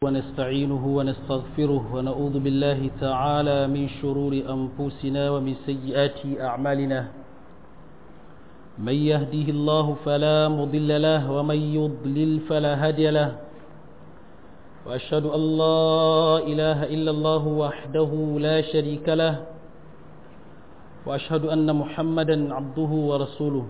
ونستعينه ونستغفره ونعوذ بالله تعالى من شرور أنفسنا ومن سيئات أعمالنا من يهده الله فلا مضل له ومن يضلل فلا هادي له وأشهد أن لا إله إلا الله وحده لا شريك له وأشهد أن محمدا عبده ورسوله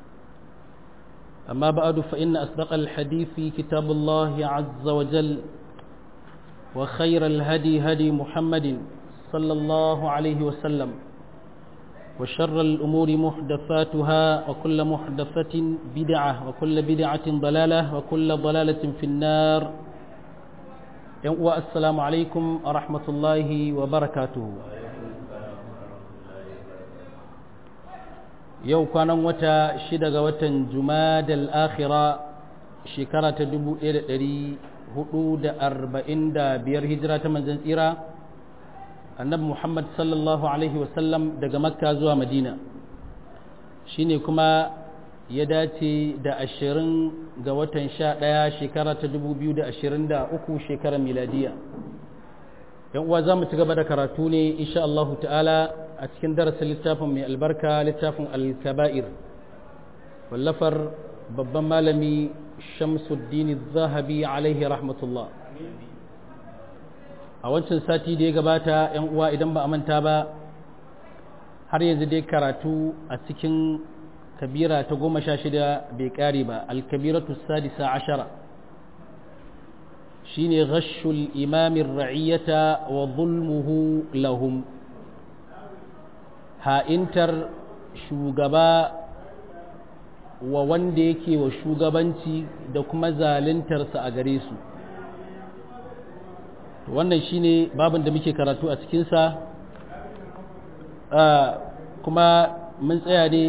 أما بعد فإن أصدق الحديث في كتاب الله عز وجل وخير الهدي هدي محمد صلى الله عليه وسلم وشر الأمور محدثاتها وكل محدثة بدعة وكل بدعة ضلالة وكل ضلالة في النار والسلام عليكم ورحمة الله وبركاته yau kwanan wata shida ga watan jumadal akhira shekara ta dubu ɗaya da ɗari hudu da arba'in da biyar hijira ta manzan tsira annabi muhammad sallallahu alaihi wasallam daga makka zuwa madina shine kuma ya dace da ashirin ga watan sha ɗaya shekara ta dubu biyu da ashirin da uku shekarar miladiya yan uwa za mu ci gaba da karatu ne insha Allahu ta'ala a cikin darasin littafin mai albarka littafin al-kaba'ir wallafar babban malami shamsuddin zahabi alaihi rahmatullah a wancan sati da ya gabata yan uwa idan ba a manta ba har yanzu dai karatu a cikin kabira ta goma sha shida bai kare ba al-kabiratu sadisa ashara shine ghashul imamin ra'iyata wa zulmuhu lahum ha'intar shugaba wa wanda yake wa shugabanci da kuma zaluntarsa a gare su wannan shine babin da muke karatu a cikinsa kuma mun tsaya ne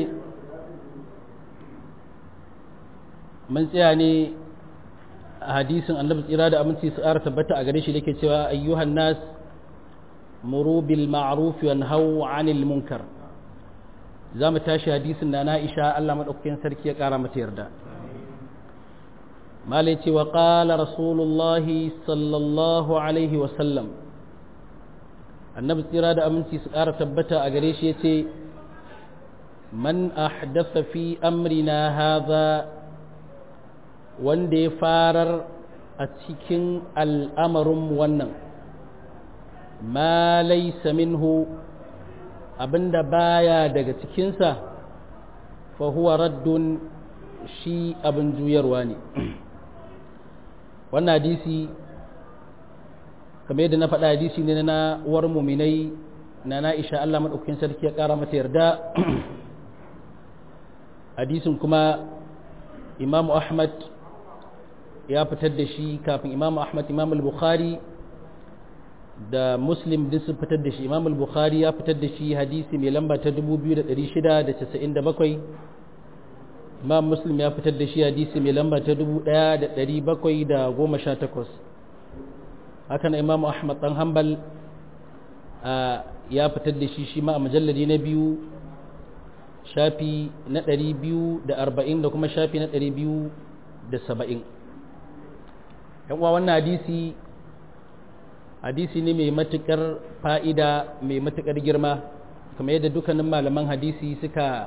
mun tsaya ne a hadisin annabi tsira da aminci su ƙara tabbata a gare shi da ke cewa ayyuhan nas muru bil ma'ruf wa nahaw 'anil munkar za mu tashi hadisin da na isha Allah madaukakin sarki ya ƙara mata yarda malai ce wa qala rasulullahi sallallahu alaihi wa sallam annabi tsira da aminci su ƙara tabbata a gare shi yace man ahdatha fi amrina hadha wanda ya farar a cikin al'amarinmu wannan ma laisa minhu abinda baya daga cikinsa fa huwa raddun shi abin juyarwa ne wannan hadisi kamar yadda na faɗa hadisi ne na uwar muminai na na'isha Allah maɗaukakin sarki ya ƙara mata yarda hadisin kuma imamu ahmad ya fitar da shi kafin imam ahmad imam al-bukhari da muslim din sun fitar da shi imam al-bukhari ya fitar da shi hadisi mai lamba ta 2697 imam muslim ya fitar da shi hadisi mai lamba ta 1718 hakan imam ahmad dan hanbal ya fitar da shi shi ma a majalladi na biyu shafi na 240 da kuma shafi na 270 yan uwa wannan hadisi hadisi ne mai matukar fa'ida mai matukar girma kamar yadda dukkanin malaman hadisi suka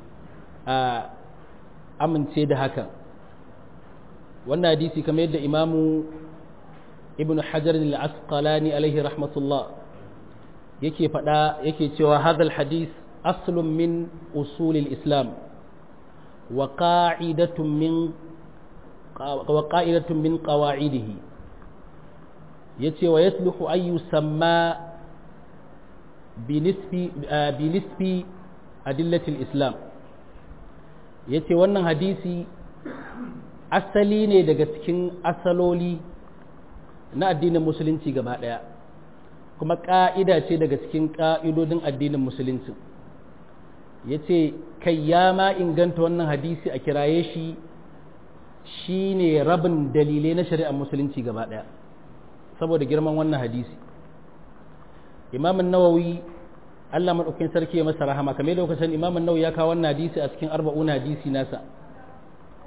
amince da haka wannan hadisi kamar yadda imamu ibn hajar al-asqalani alaihi rahmatullah yake faɗa yake cewa hadal hadis aslun min usulil islam wa qa'idatun min وقائلة من قواعده يتي ويصلح أن يسمى بنسب بنسب أدلة الإسلام yace wannan hadisi asali ne daga cikin asaloli na addinin musulunci gaba ɗaya kuma ƙa'ida ce daga cikin ƙa'idodin addinin musulunci ya ce kai ya ma inganta wannan hadisi a kiraye shi shi ne rabin dalilai na shari'ar musulunci gaba ɗaya saboda girman wannan hadisi imamun nawawi allah maɗaukin sarki ya masa rahama kamar lokacin imamun nawawi ya kawo wannan hadisi a cikin arba'una hadisi nasa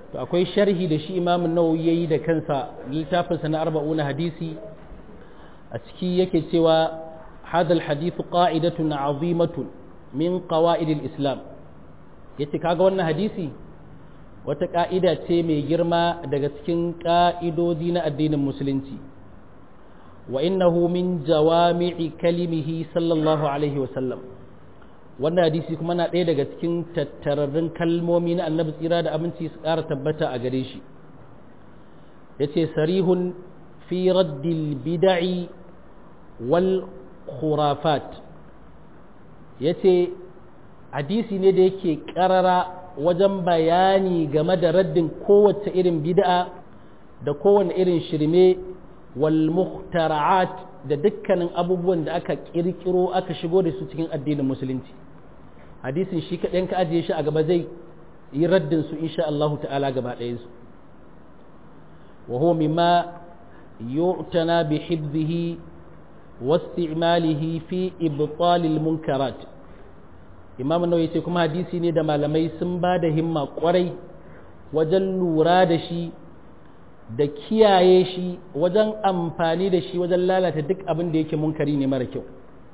to akwai sharhi da shi imam nawawi yayi da kansa littafinsa na arba'una hadisi a ciki yake cewa hadha alhadith qa'idatun 'azimatun min qawa'id islam yace kaga wannan hadisi wata ka'ida ce mai girma daga cikin ka'idodi na addinin musulunci wa innahu min jawami'i kalimihi sallallahu alaihi wa sallam wannan hadisi kuma na ɗaya daga cikin tattararrun kalmomi na annabi tsira da aminci su ƙara tabbata a gare shi ya ce sarihun fi raddil bida'i wal khurafat ya ce hadisi ne da yake ƙarara wajen bayani game da raddin kowace irin bid'a da kowane irin shirme wal muhtara'at da dukkanin abubuwan da aka ƙirƙiro aka shigo da su cikin addinin musulunci hadisin shi kaɗan ka ajiye shi a gaba zai yi raddin su insha Allah ta'ala gaba ɗayansu wa huwa mimma yu'tana bi hibzihi wa isti'malihi fi ibtalil munkarat imam nawawi yace kuma hadisi ne da malamai sun ba da himma kwarai wajen lura da shi da kiyaye shi wajen amfani da shi wajen lalata duk abin da yake munkari ne mara kyau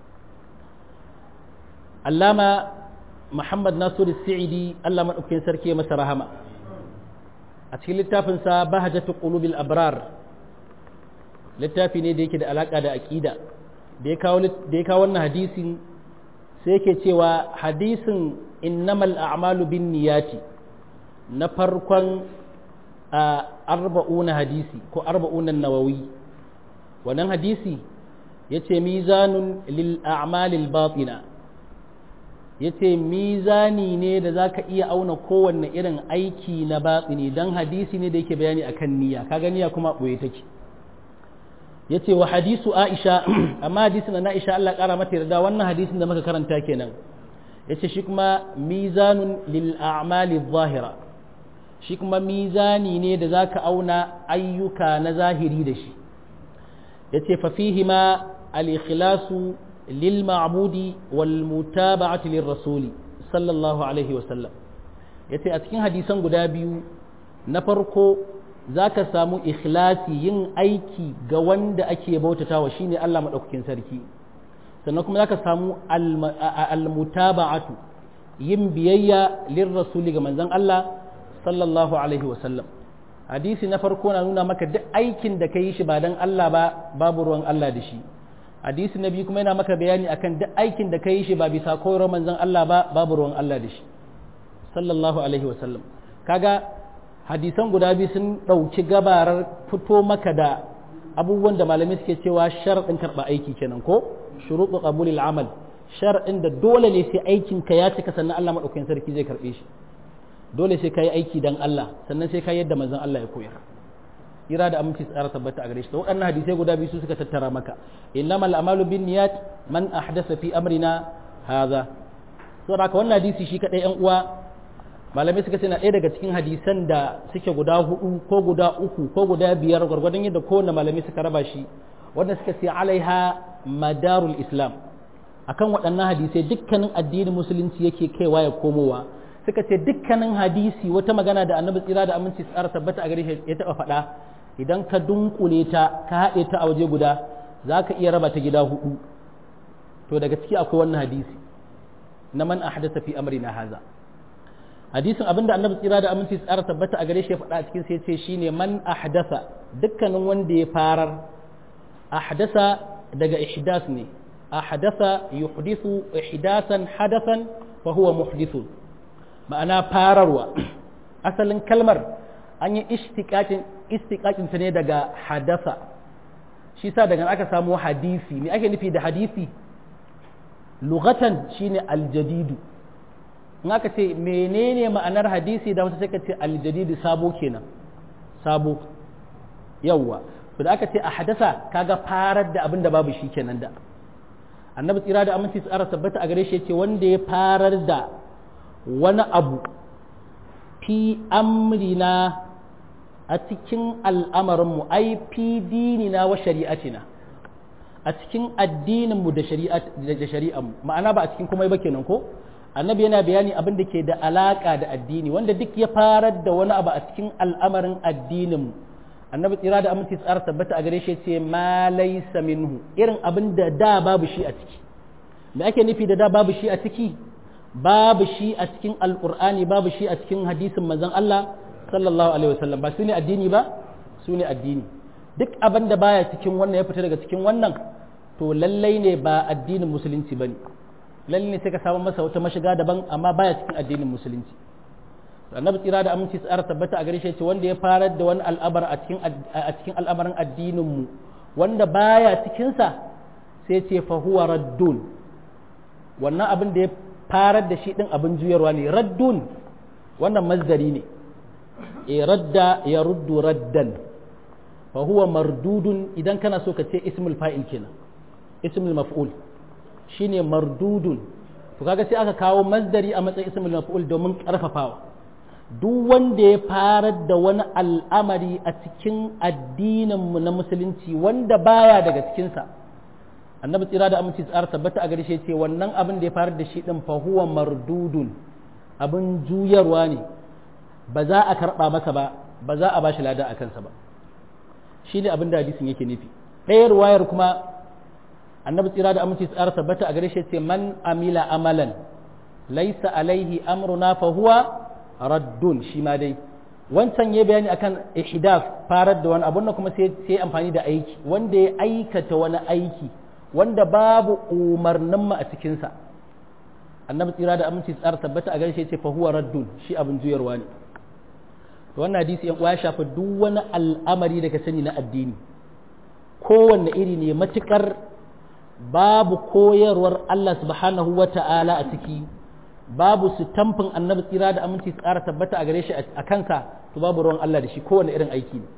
allama Muhammad Nasiru Sa'idi Allah maɗaukakin sarki ya masa rahama a cikin littafinsa Bahajatu Qulubil Abrar littafi ne da yake da alaka da aqida da ya kawo da ya kawo wannan hadisin sai yake cewa hadisin innamal a'malu bin niyati na farkon arba'una hadisi ko arba'una nawawi wannan hadisi yace mizanun lil a'malil batina ya ce mizani ne da za ka iya auna kowanne irin aiki na batsini don hadisi ne da yake bayani a kan niyya kaga niyya kuma ɓoye take ya ce wa hadisu aisha amma hadisin na aisha Allah ƙara mata yarda wannan hadisin da muka karanta kenan ya ce shi kuma mizanun lil a'mali zahira shi kuma mizani ne da za ka auna ayyuka na zahiri da shi ya ce fa fihima al-ikhlasu للمعبود والمتابعة للرسول صلى الله عليه وسلم yace a cikin hadisan guda biyu na farko zaka samu ikhlasi yin aiki ga wanda ake bautatawa shine Allah madaukakin sarki sannan kuma zaka samu almutaba'atu yin biyayya lirrasuli ga manzon Allah sallallahu alaihi wasallam hadisi na farko na nuna maka duk aikin da ka yi shi ba dan Allah ba babu ruwan Allah da shi hadisi na biyu kuma yana maka bayani akan duk aikin da ka yi shi ba bisa koyarwar manzon Allah ba babu ruwan Allah da shi sallallahu alaihi wasallam kaga hadisan guda biyu sun ɗauki gabarar fito maka da abubuwan da malamai suke cewa sharaɗin karɓa aiki kenan ko shuruɗu qabulil amal sharaɗin da dole ne sai aikin ka ya cika sannan Allah madaukakin sarki zai karɓe shi dole sai ka yi aiki dan Allah sannan sai ka yadda manzon Allah ya koyar ira da aminci tsara tabbata a gare shi waɗannan hadisai guda biyu su suka tattara maka innamal a'malu bin niyat man ahdasa fi amrina hadha saboda haka wannan hadisi shi kadai yan uwa malamai suka ce na ɗaya daga cikin hadisan da suke guda hudu ko guda uku ko guda biyar gwargwadon yadda kowanne malamai suka raba shi wanda suka ce alaiha madarul islam akan waɗannan hadisai dukkanin addinin musulunci yake kaiwa ya komowa suka ce dukkanin hadisi wata magana da annabi tsira da aminci tsara tabbata a gare shi ya taɓa faɗa idan ka dunkule ta ka haɗe ta a waje guda za ka iya raba ta gida hudu to daga ciki akwai wannan hadisi na man ahdatha fi amrina haza hadisin abinda annabi tsira da aminci tsara tabbata a gare shi ya faɗa a cikin sai ce shine man ahdasa dukkanin wanda ya farar ahdasa daga ihdas ne ahdasa yuhdithu ihdasan hadathan fa huwa muhdithun ma'ana fararwa asalin kalmar an yi istiqaqin istiqaqin ta ne daga hadasa shi sa daga aka samu hadisi me ake nufi da hadisi lughatan shine aljadidu in aka ce menene ma'anar hadisi da wata sai ka ce aljadidi sabo kenan sabo yawwa to da aka ce a hadasa kaga farar da abin da babu shi kenan da annabi tsira da aminci tsara tabbata a gare shi yace wanda ya farar da wani abu fi amrina a cikin al'amarinmu ai fi dinina wa shari'atina a cikin addininmu da shari'anmu ma'ana ba a cikin komai ba kenan ko annabi yana bayani abin da ke da alaka da addini wanda duk ya farar da wani abu a cikin al'amarin addinin annabi tsira da aminci tsara tabbata a gare shi ce ma laysa minhu irin abin da da babu shi a ciki me ake nufi da da babu shi a ciki babu shi a cikin alqur'ani babu shi a cikin hadisin manzon Allah sallallahu alaihi wasallam ba su ne addini ba su ne addini duk abin da baya cikin wannan ya fita daga cikin wannan to lallai ne ba addinin musulunci bane lallai ne sai ka samu masa wata mashiga daban amma baya cikin addinin musulunci annabi tsira da aminci tsara tabbata a gare shi wanda ya farar da wani al'abar a cikin a cikin al'amarin addinin mu wanda baya cikin sa sai ce fa huwa raddun wannan abin da ya farar da shi din abin juyarwa ne raddun wannan mazdari ne e radda ya ruddu raddan fa huwa mardudun idan kana so ka ce ismul fa'il kenan ismul maf'ul shine mardudun to kaga sai aka kawo masdari a matsayin ismul maf'ul domin karfafawa duk wanda ya farar da wani al'amari a cikin addinin mu na musulunci wanda baya daga cikin sa annabi tsira da aminci tsara tabbata a gare shi ce wannan abin da ya farar da shi din fa huwa mardudun abin juyarwa ne ba za a karba masa ba ba za a bashi lada a kansa ba shi ne abin da hadisin yake nufi ɗaya ruwayar kuma annabi tsira da aminci tsara tabbata a gare shi ce man amila amalan laisa alaihi amruna fa huwa raddun shi ma dai wancan ya bayani akan ihdaf farar da wani abun kuma sai sai amfani da aiki wanda ya aikata wani aiki wanda babu umarnin mu a cikin sa annabi tsira da aminci tsara tabbata a gare shi ce fa huwa raddun shi abin juyarwa ne wannan hadisi yan ya shafi duk wani al'amari da ka sani na addini kowanne iri ne matukar babu koyarwar Allah subhanahu wa ta'ala a ciki babu su tamfin annabi tsira da aminci tsara tabbata a gare shi a kansa to babu ruwan Allah da shi kowanne irin aiki ne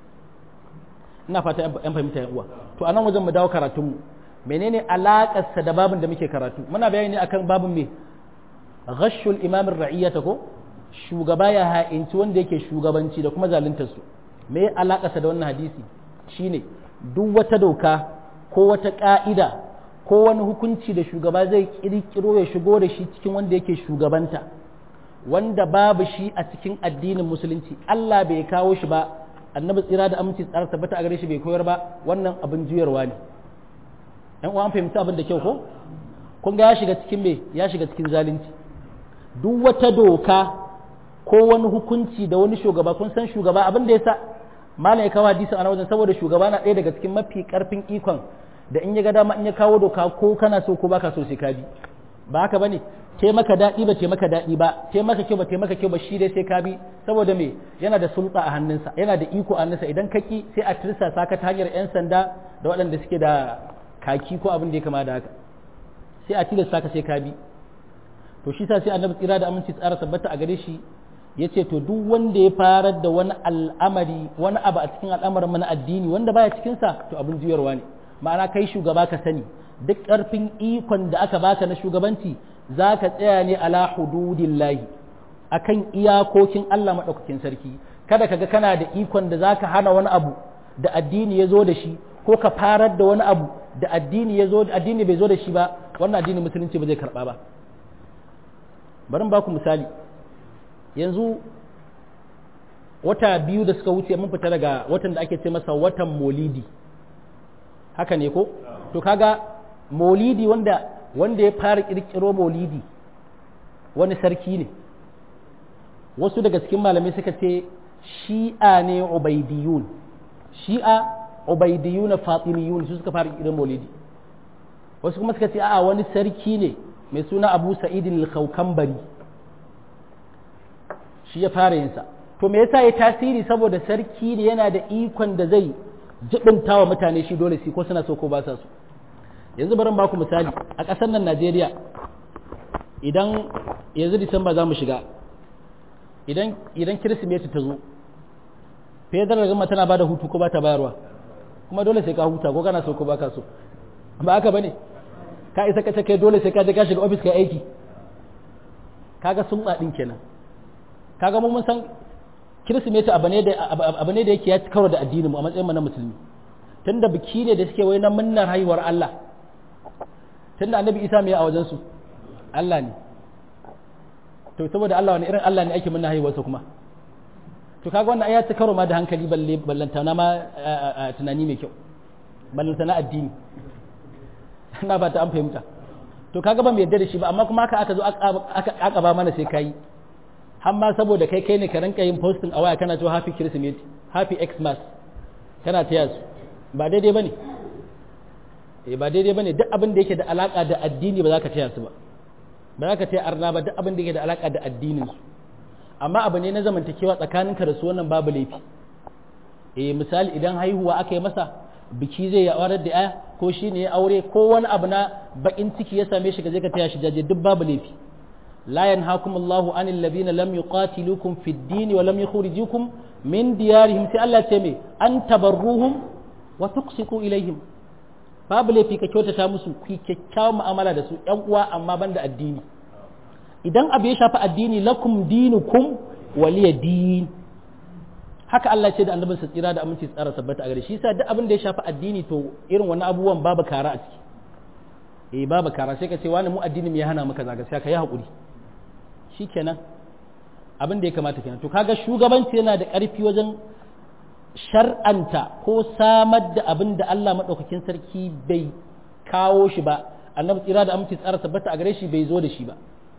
ina fata yan fahimta yan uwa to anan wajen mu dawo karatunmu menene alakarsa da babin da muke karatu muna bayani ne akan babin me ghashul imam ar-ra'iyata ko shugaba ya ha'inci wanda yake shugabanci da kuma zaluntar su me ya alakarsa da wannan hadisi shine duk wata doka ko wata ka'ida ko wani hukunci da shugaba zai kirkiro ya shigo da shi cikin wanda yake shugabanta wanda babu shi a cikin addinin musulunci Allah bai kawo shi ba annabi tsira da aminci tsara tabbata a gare shi bai koyar ba wannan abin juyarwa ne ɗan uwan fahimci abin da kyau ko kun ga ya shiga cikin me ya shiga cikin zalunci duk wata doka ko wani hukunci da wani shugaba kun san shugaba abin da yasa malam ya kawo hadisi a wajen saboda shugaba na ɗaya daga cikin mafi karfin ikon da in ya ga dama in ya kawo doka ko kana so ko baka so sai ka bi ba haka bane te maka daɗi ba te maka daɗi ba te maka kyau ba te maka kyau ba shi dai sai ka bi saboda me yana da sulta a hannunsa yana da iko a hannunsa idan ka ki sai a tirsa saka ta hanyar yan sanda da waɗanda suke da kaki ko abin da ya kama da haka sai a tilasta ka sai ka bi to shi sa sai annabi tsira da aminci tsara tabbata a gare shi ya ce to duk wanda ya farar da wani al'amari wani abu a cikin al'amarin mana addini wanda baya cikinsa to abin juyarwa ne ma'ana kai shugaba ka sani duk ƙarfin ikon da aka baka na shugabanci za ka tsaya ne ala hududillahi akan iyakokin Allah maɗaukakin sarki kada ka ga kana da ikon da za ka hana wani abu da addini ya zo da shi ko ka farar da wani abu da addini ya zo addini bai zo da shi ba wannan addini musulunci ba zai karɓa ba bari ba ku misali yanzu wata biyu da suka wuce mun fita daga watan da ake ce masa watan molidi haka ne ko to kaga molidi wanda wanda ya fara kirkiro molidi wani sarki ne wasu daga cikin malamai suka ce shi'a ne ubaidiyun shi'a ubaidiyun fatimiyun su suka fara kirkiro molidi wasu kuma suka ce a'a wani sarki ne mai suna abu sa'idin al-khawkambari shi ya fara yinsa to me yasa ya tasiri saboda sarki ne yana da ikon da zai jibinta wa mutane shi dole shi ko suna so ko ba sa so yanzu bari ba ku misali a ƙasar nan Najeriya idan yanzu Disamba za mu shiga idan idan Kirsimeti ta zo federal gama tana bada hutu ko ba ta bayarwa kuma dole sai ka huta ko kana so ko ba ka so ba haka bane ka isa ka kai dole sai ka je ka shiga office ka aiki kaga sun din kenan kaga mun san kirsimeti abu ne da abu ne da yake ya ci karo da addinin mu a matsayin mu na musulmi tunda biki ne da suke wai na munnar haihuwar Allah tunda annabi Isa mai a wajen su Allah ne to saboda Allah wani irin Allah ne ake muna haihuwarsa kuma to kaga wannan ya ci karo ma da hankali balle ballanta na ma tunani mai kyau ballanta na addini ina ba ta an fahimta to kaga ba mu yarda da shi ba amma kuma haka aka zo aka aka ba mana sai kai har ma saboda kai kai ne ka rinka yin posting a waya kana cewa happy christmas happy xmas kana taya su ba daidai bane eh ba daidai bane duk abin da yake da alaka da addini ba za ka taya su ba ba za ka taya arna ba duk abin da yake da alaka da addinin su amma abu ne na zamantakewa tsakaninka da su wannan babu laifi eh misali idan haihuwa aka yi masa biki zai ya aurar da aya ko shi ne ya aure ko wani abu na bakin ciki ya same shi ka je ka taya shi jaje duk babu laifi la yanhaakum Allahu anil ladina lam yuqatilukum fid din wa lam yukhrijukum min diyarihim sai Allah ce me an tabarruhum wa tuqsitu ilaihim babu laifi ka kyautata musu ku kyakkyawan mu'amala da su ƴan uwa amma banda addini idan abu ya shafi addini lakum dinukum waliya din haka Allah ce da annabin sa tsira da aminci tsara sabbata a gare shi yasa duk abin da ya shafi addini to irin wannan abubuwan babu kara a ciki eh babu kara sai ka ce wani mu addini me ya hana maka zaga sai ka yi hakuri shikenan abin da ya kamata kenan to kaga shugabanci yana da ƙarfi wajen shar'anta ko samar da abin da Allah madaukakin sarki bai kawo shi ba annabi tsira da aminci tsara sabbata a gare shi bai zo da shi ba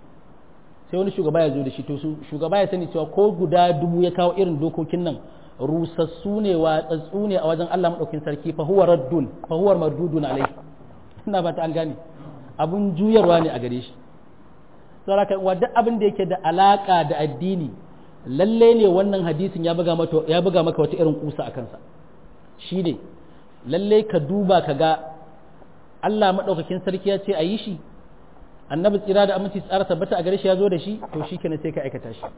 sai wani shugaba ya zo da shi to shugaba ya sani cewa ko guda dubu ya kawo irin dokokin nan rusassu ne watsatsu ne a wajen Allah madaukakin sarki fa huwa raddun fa huwa mardudun alai ina ba ta an gane abun juyarwa ne a gare shi saboda kai wa duk abin da yake da alaka da addini lalle ne wannan hadisin ya buga mata ya buga maka wata irin kusa a kansa shine lalle ka duba ka ga Allah madaukakin sarki ya ce a yi shi annabi tsira da aminci tsara tabbata a gare shi ya zo da shi to shi kenan sai ka aikata shi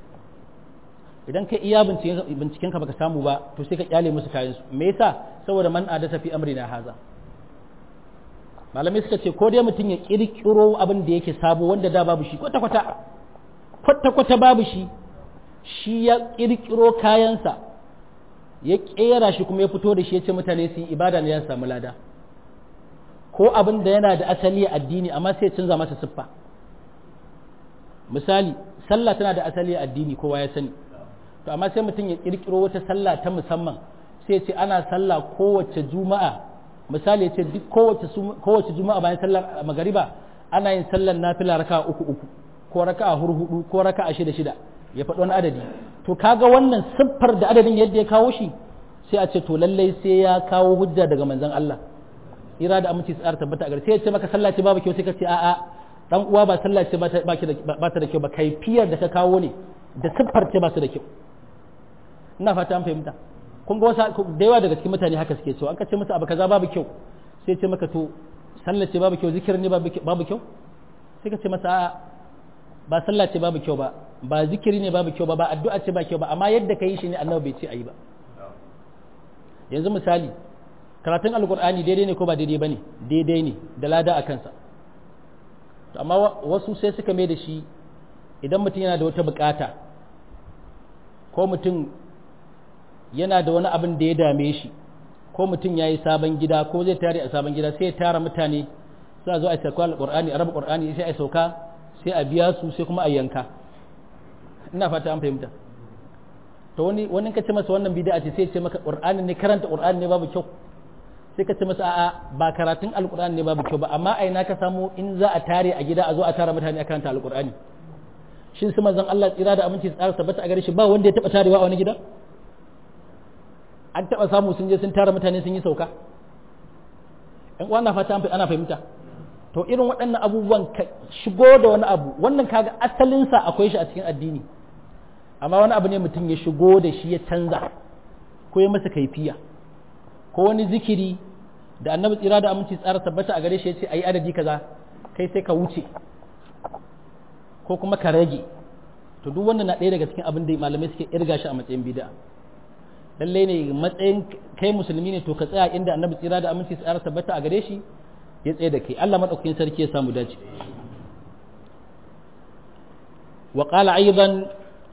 idan ka iya binciken ka baka samu ba to sai ka kyale musu kayan su me yasa saboda man adata fi amrina haza malamai suka ce ko dai mutum ya kirkiro abin da yake sabo wanda da babu shi kwata kwata kwata kwata babu shi shi ya kirkiro kayansa ya kera shi kuma ya fito da shi ya ce mutane su yi ibada ne ya samu lada ko abin da yana da asali a addini amma sai canza masa siffa misali sallah tana da asali a addini kowa ya sani to amma sai mutum ya kirkiro wata sallah ta musamman sai ce ana sallah kowace juma'a misali ya ce duk kowace kowace juma'a bayan sallar magariba ana yin sallar nafila raka uku uku ko raka a hurhudu ko raka a shida shida ya faɗi wani adadi to kaga wannan siffar da adadin yadda ya kawo shi sai a ce to lallai sai ya kawo hujja daga manzon Allah ira da aminci tsara tabbata a gare sai ya ce maka sallah ce babu kyau sai ka ce a'a dan uwa ba sallah ce ba ta da kyau ba kaifiyar da ka kawo ne da siffar ce ba su da kyau ina fata an fahimta kun ga wasu da yawa daga cikin mutane haka suke cewa an ka ce musu abu kaza babu kyau sai ce maka to sallah ce babu kyau zikirin ne babu kyau sai ka ce masa a'a ba sallah ce babu kyau ba ba zikiri ne babu kyau ba ba addu'a ce ba kyau ba amma yadda ka yi shi ne annabi bai ce ayi ba yanzu misali karatun alkur'ani daidai ne ko ba daidai ba ne daidai ne da lada a kansa amma wasu sai suka mai da shi idan mutum yana da wata bukata ko mutum yana da wani abin da ya dame shi ko mutum ya yi sabon gida ko zai tare a sabon gida sai ya tara mutane sai a zo a sauka alkur'ani a raba alkur'ani sai a sauka sai a biya su sai kuma a yanka ina fata an fahimta to wani wani ka ce masa wannan bid'a ce sai ya ce maka qur'ani ne karanta qur'ani ne babu kyau sai ka ce masa a'a ba karatun alkur'ani ne babu kyau ba amma a ina ka samu in za a tare a gida a zo a tara mutane a karanta alkur'ani shin su manzon Allah tsira da aminci tsara tabbata a gare shi ba wanda ya taba tarewa a wani gida an taba samu sun je sun tara mutane sun yi sauka in uwa na fata ana fahimta to irin waɗannan abubuwan ka shigo da wani abu wannan kaga asalinsa akwai shi a cikin addini amma wani abu ne mutum ya shigo da shi ya canza ko ya masa kaifiya ko wani zikiri da annabi tsira da aminci tsara tabbata a gare shi ya ce a yi adadi kaza kai sai ka wuce ko kuma ka rage to duk wannan na ɗaya daga cikin abin da malamai suke irga shi a matsayin bid'a lallai ne matsayin kai musulmi ne to ka tsaya inda annabi tsira da aminci tsara tabbata a gare shi ya tsaye da kai Allah madaukakin sarki ya samu dace wa qala aidan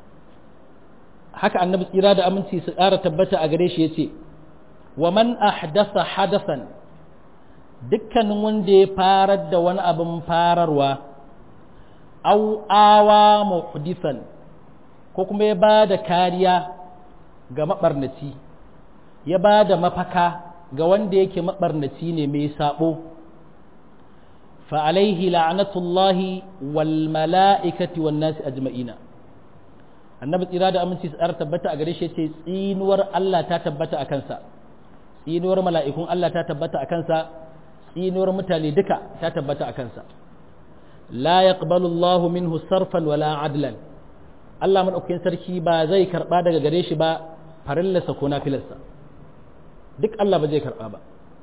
haka annabi tsira da aminci su tsara tabbata a gare shi yace wa man ahdasa hadasan dukkanin wanda ya farar da wani abin fararwa au awa muhdithan ko kuma ya ba da kariya ga maɓarnaci ya ba da mafaka ga wanda yake maɓarnaci ne mai saɓo fa'alaihi la'anatullahi wal mala'ikati wan nasi ajma'ina annabi tsira da aminci tsara tabbata a gare shi ce tsinuwar Allah ta tabbata a kansa tsinuwar mala'ikun Allah ta tabbata a kansa tsinuwar mutane duka ta tabbata a kansa la yaqbalu Allahu minhu sarfan wala adlan Allah maɗaukakin sarki ba zai karɓa daga gare shi ba farillarsa ko nafilarsa duk Allah ba zai karɓa ba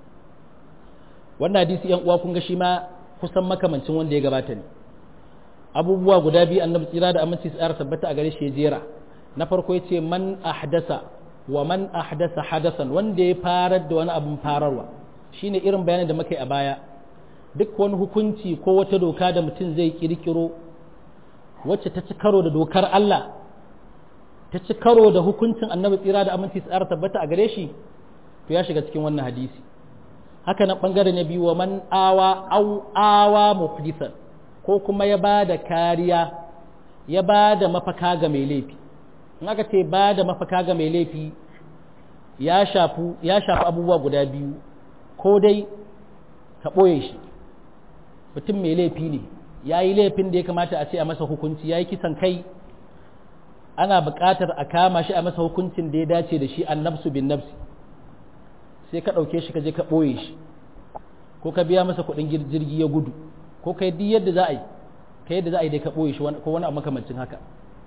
wannan hadisi yan uwa kun ga shi ma kusan makamancin wanda ya gabata ne abubuwa guda biyu annabi tsira da aminci su tsara tabbata a gare shi ya jera na farko ya ce man ahdasa wa man ahdasa hadasan wanda ya farar da wani abin fararwa shine irin bayanin da muka yi a baya duk wani hukunci ko wata doka da mutum zai kirkiro wacce ta ci karo da dokar Allah ta ci karo da hukuncin annabi tsira da aminci tsara tabbata a gare shi to ya shiga cikin wannan hadisi haka nan bangare na biyu wa man awa au awa muhdithan ko kuma ya ba da kariya ya ba da mafaka ga mai laifi in aka ce ba da mafaka ga mai laifi ya shafi ya shafi abubuwa guda biyu ko dai ka ɓoye shi mutum mai laifi ne ya yi laifin da ya kamata a ce a masa hukunci ya yi kisan kai ana buƙatar a kama shi a masa hukuncin da ya dace da shi an nafsu bin nafsi sai ka ɗauke shi ka je ka ɓoye shi ko ka biya masa kuɗin jirgi ya gudu ko ka yi yadda za a yi ka yadda za a yi dai ka ɓoye shi ko wani abu makamancin haka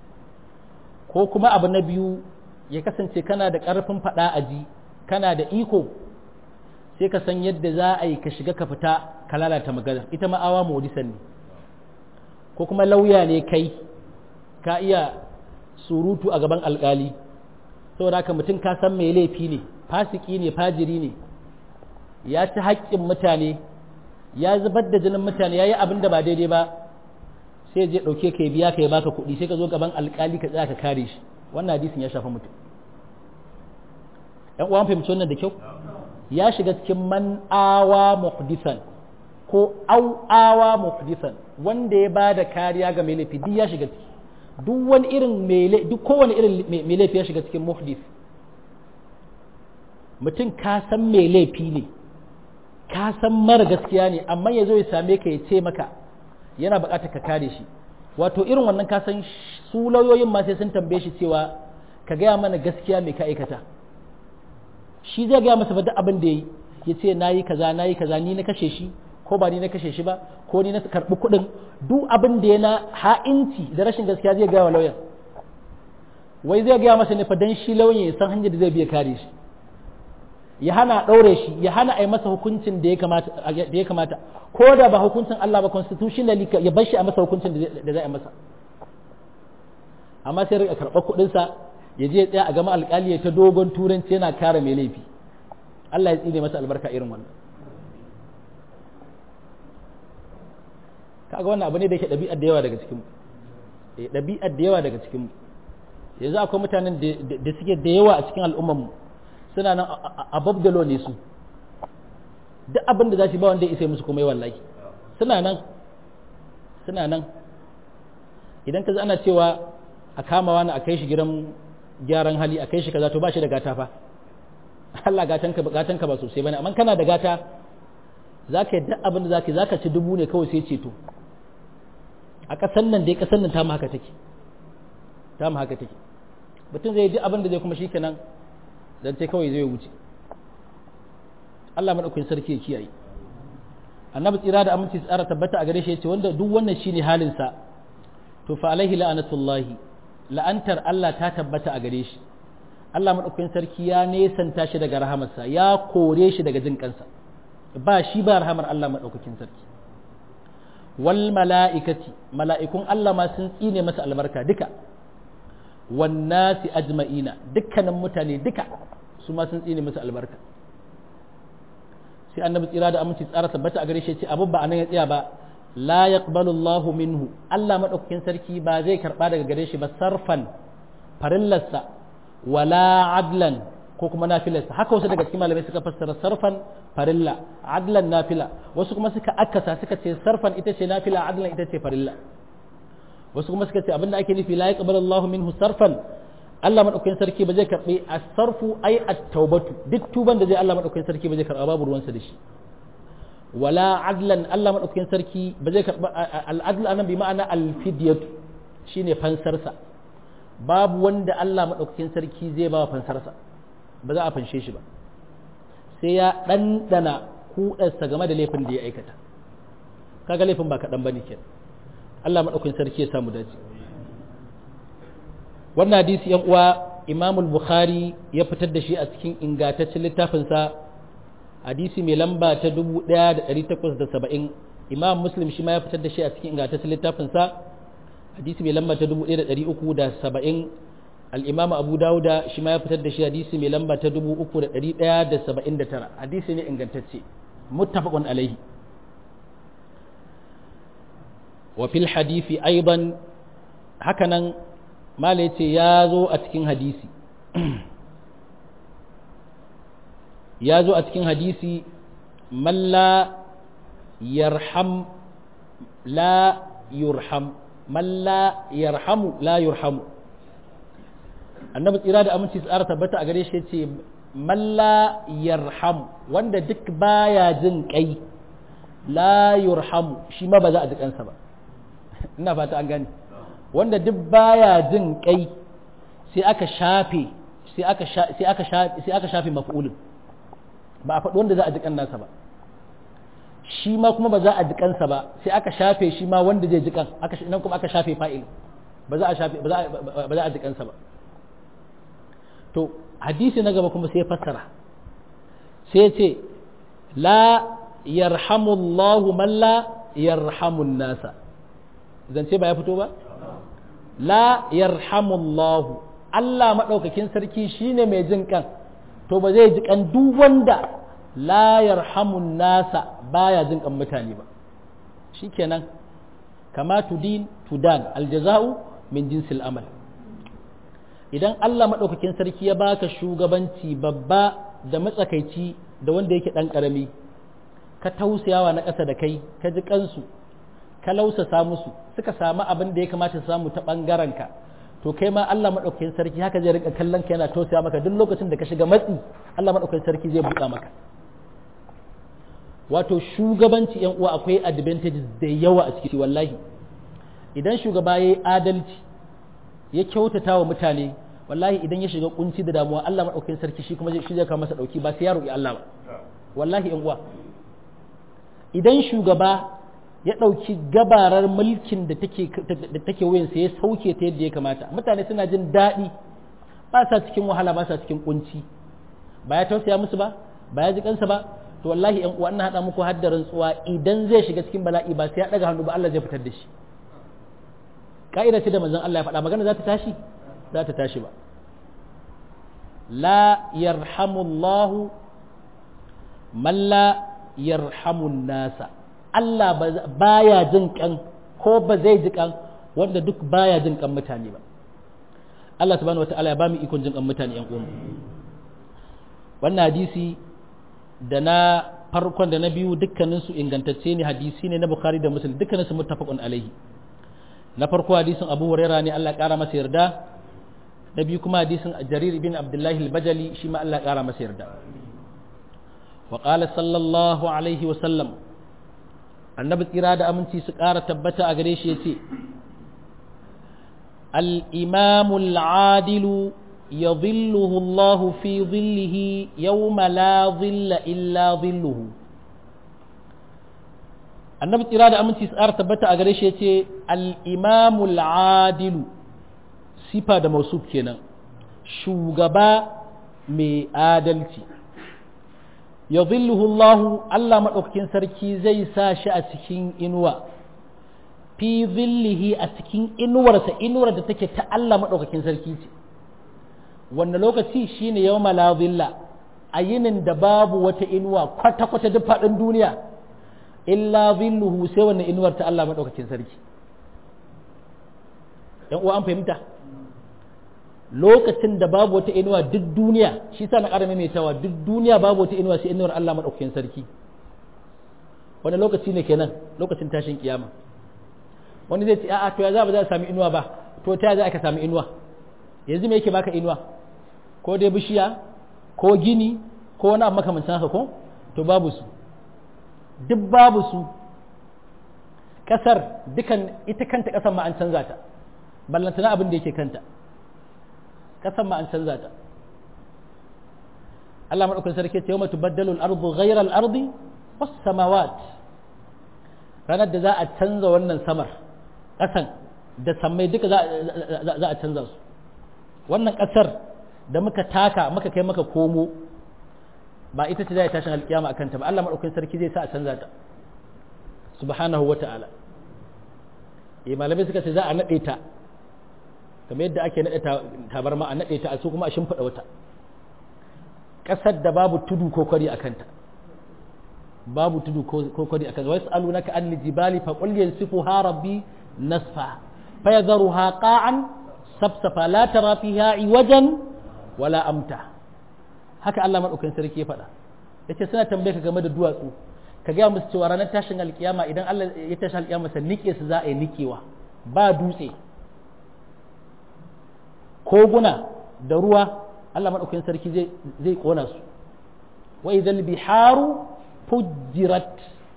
ko kuma abu na biyu ya kasance kana da ƙarfin faɗa a ji kana da iko sai ka san yadda za a yi ka shiga ka fita ka lalata magana ita ma'awa modisan ne ko kuma lauya ne kai ka iya surutu a gaban alkali saboda haka mutum ka san mai laifi ne fasiki ne fajiri ne ya ci haƙƙin mutane ya zubar da jinin mutane ya yi abin da ba daidai ba sai je ɗauke ka biya ka ya baka kuɗi sai ka zo gaban alkali ka tsaya ka kare shi wannan hadisin ya shafa mutum ‘yan uwan fahimci wannan da kyau ya shiga cikin man awa muhdisan ko au awa muhdisan wanda ya bada kariya ga mai laifi duk ya shiga ciki duk wani irin mai duk kowane irin mai laifi ya shiga cikin muhdis mutum ka san mai laifi ne ka san mara gaskiya ne amma ya zo ya same ka ya ce maka yana buƙatar ka kare shi wato irin wannan ka san su lauyoyin ma sai sun tambaye shi cewa ka gaya mana gaskiya mai ka aikata shi zai gaya masa duk abin da ya yi ya ce na yi kaza na yi kaza ni na kashe shi ko ba ni na kashe shi ba ko ni na karɓi kuɗin duk abin da ya na ha'inci da rashin gaskiya zai gaya wa lauyan wai zai gaya masa ne fa dan shi lauyan ya san hanyar da zai biya kare shi ya hana ɗaure shi ya hana a yi masa hukuncin da ya kamata da ya kamata ko da ba hukuncin Allah ba constitutionally ya bar shi a masa hukuncin da zai yi masa amma sai rika karɓar kuɗinsa ya je tsaya a gama alƙali ya ta dogon turanci yana kare mai laifi Allah ya tsine masa albarka irin wannan kaga wannan abu ne da yake ɗabi'ar da yawa daga cikin eh ɗabi'ar da yawa daga cikin yanzu akwai mutanen da suke da yawa a cikin al'ummar mu suna nan above the law ne su duk abin da za su ba wanda ya isa musu kuma wallahi suna nan suna nan idan ka ana cewa a kama wani a kai shi gidan gyaran hali a kai shi kaza to ba shi da gata fa Allah gatanka gatanka ba sosai bane amma kana da gata zaka yi duk abin da zaka yi zaka ci dubu ne kawai sai ceto a kasan nan dai kasan nan ta mu haka take ta mu haka take mutum zai yi duk abin da zai kuma shikenan dan sai kawai zai wuce Allah madaukakin sarki ya kiyaye annabi tsira da aminci tsara tabbata a gare shi yace wanda duk wannan shine halin sa to fa alaihi la'anatullahi la'antar Allah ta tabbata a gare shi Allah maɗaukakin sarki ya nesanta shi daga rahamarsa ya kore shi daga jin kansa ba shi ba rahamar Allah maɗaukakin sarki wal mala'ikati mala'ikun Allah ma sun tsine masa albarka duka wan nasi ajma'ina dukkanin mutane duka su ma sun tsine masa albarka sai annabi tsira da aminci tsara tabbata a gare shi ce abu ba anan ya tsaya ba la yaqbalu Allahu minhu Allah maɗaukakin sarki ba zai karba daga gare shi ba sarfan farillarsa wala adlan ko kuma nafilarsa haka wasu daga cikin malamai suka fassara sarfan farilla adlan nafila wasu kuma suka akasa suka ce sarfan ita ce nafila adlan ita ce farilla wasu kuma suka ce abinda ake nufi la yaqbalu Allahu minhu sarfan Allah madaukakin sarki ba zai karbi as-sarfu ay at-taubatu duk tuban da zai Allah madaukakin sarki ba zai karba babu ruwansa da shi wala adlan Allah madaukakin sarki ba zai karba al-adl anan bi ma'ana al-fidyatu shine fansarsa babu wanda Allah madaukakin sarki zai ba fansarsa ba za a fanshe shi ba sai ya ɗanɗana kuɗarsa game da laifin da ya aikata kaga laifin ba kaɗan ba ne ke Allah maɗaukin sarki ya samu dace wannan hadisi yan uwa imamul bukhari ya fitar da shi a cikin ingantaccen littafinsa hadisi mai lamba ta 1870 imam muslim shi ma ya fitar da shi a cikin ingantaccen littafinsa hadisi mai lamba ta 1370 al'imam abu dawuda shi ma ya fitar da shi hadisi mai lamba ta 3179 hadisi ne ingantacce muttafaqun alaihi wa fil hadisi aiban hakanan mala yace ya zo a cikin hadisi ya zo a cikin hadisi malla yarham la yurham malla yarhamu la yurhamu annabi tsira da aminci tsara tabbata a gare shi ce malla yarham wanda duk baya jin kai la yurhamu shi ma ba za a ji kansa ba ina fata an gane wanda duk baya jin kai sai aka shafe sai aka sai aka shafe sai aka shafe maf'ulin ba a faɗi wanda za a ji nasa ba shi ma kuma ba za a ji kansa ba sai aka shafe shi ma wanda zai ji kan aka nan kuma aka shafe fa'il ba za a shafe ba za a ji kansa ba to hadisi na gaba kuma sai fassara sai ce la yarhamullahu man la yarhamun nasa zance ba ya fito ba la yarhamullahu Allah maɗaukakin sarki shine mai jin kan to ba zai ji kan duk wanda la yarhamun nasa baya jin kan mutane ba shikenan kama tudin tudan aljaza'u min jinsil amal idan Allah maɗaukakin sarki ya baka shugabanci babba da matsakaici da wanda yake ɗan ƙarami ka tausayawa na ƙasa da kai ka ji kansu ka lausasa musu suka samu abin da ya kamata su samu ta ɓangaren ka to kai ma Allah maɗaukakin sarki haka zai rika kallon ka yana tausaya maka duk lokacin da ka shiga matsi Allah maɗaukakin sarki zai buɗa maka wato shugabanci yan uwa akwai advantages da yawa a ciki wallahi idan shugaba ya yi adalci ya kyautata wa mutane wallahi idan ya shiga kunci da damuwa Allah maɗaukakin sarki shi kuma shi zai kawo masa ɗauki ba sai ya roƙi Allah ba wallahi yan uwa idan shugaba ya ɗauki gabarar mulkin da take da take wuyansa ya sauke ta yadda ya kamata mutane suna jin daɗi ba sa cikin wahala ba sa cikin kunci ba ya tausaya musu ba ba ya ji kansa ba to wallahi yan uwa ina haɗa muku haddarin tsuwa idan zai shiga cikin bala'i ba sai ya ɗaga hannu ba Allah zai fitar da shi ka'ida ce da manzon Allah ya faɗa magana za ta tashi za ta tashi ba la yarhamullahu man la yarhamun nasa Allah baya jin kan ko ba zai ji kan wanda duk baya jin kan mutane ba Allah subhanahu wataala ya ba mu ikon jin kan mutane yan uwan wannan hadisi da na farkon da na biyu dukkanin su ingantacce ne hadisi ne na Bukhari da Muslim dukkanin su muttafaqun alaihi na farko hadisin Abu Huraira ne Allah ƙara masa yarda na biyu kuma hadisin Jarir ibn Abdullah al-Bajali shi ma Allah ƙara masa yarda wa qala sallallahu alaihi wa sallam annabi tsira da aminci su ƙara tabbata a gare shi yace al-imamu al-adilu يظله الله في ظله يوم لا ظل إلا ظله annabi tsira da aminci tsara tabbata a gare shi ya ce al'imamul adilu sifa da mausuf kenan shugaba mai adalci ya zilluhullahu Allah maɗaukakin sarki zai sa shi a cikin inuwa fi zillihi a cikin inuwarsa inuwar da take ta Allah maɗaukakin sarki ce wanda lokaci shine yau zilla a yinin da babu wata inuwa kwata-kwata duk faɗin duniya illa zilluhu sai wannan inuwar ta Allah maɗaukakin sarki ‘yan uwa an fahimta lokacin da babu wata inuwa duk duniya shi sa na ƙara maimaitawa duk duniya babu wata inuwa sai inuwar Allah maɗaukakin sarki wani lokaci ne kenan lokacin tashin kiyama wani zai ce a'a to ya za ba za a sami inuwa ba to ta za ka sami inuwa yanzu me yake baka inuwa ko dai bishiya ko gini ko wani abu makamancin haka ko to babu su duk babu su kasar dukan ita kanta kasar ma an canza ta ballantana abin da yake kanta kasar ma an canza ta Allah madaukakin sarki ce yawma tubaddalu al-ardu ghayra al-ardi was samawat ranar da za a canza wannan samar kasan da sammai duka za a canza su wannan kasar da muka taka muka kai maka komo ba ita ce zai tashin alkiyama akan ta ba Allah madaukakin sarki zai sa a canza ta subhanahu wa ta'ala eh malamai suka ce za a nade ta kamar yadda ake nade tabarma a nade ta a su kuma a shimfida wata kasar da babu tudu ko kwari akan ta babu tudu ko kwari akan ta wasu alunaka an jibali fa qul yansifuha rabbi nasfa fa yadharuha qa'an sabsafa la tara fiha iwajan wala amta haka Allah madaukakin sarki ya faɗa yace suna tambaye ka game da duwatsu ka gaya musu cewa ranar tashin alkiyama idan Allah ya tashi alkiyama sa nike su za a yi nikewa ba dutse koguna da ruwa Allah madaukakin sarki zai zai kona su wa idhal biharu fujirat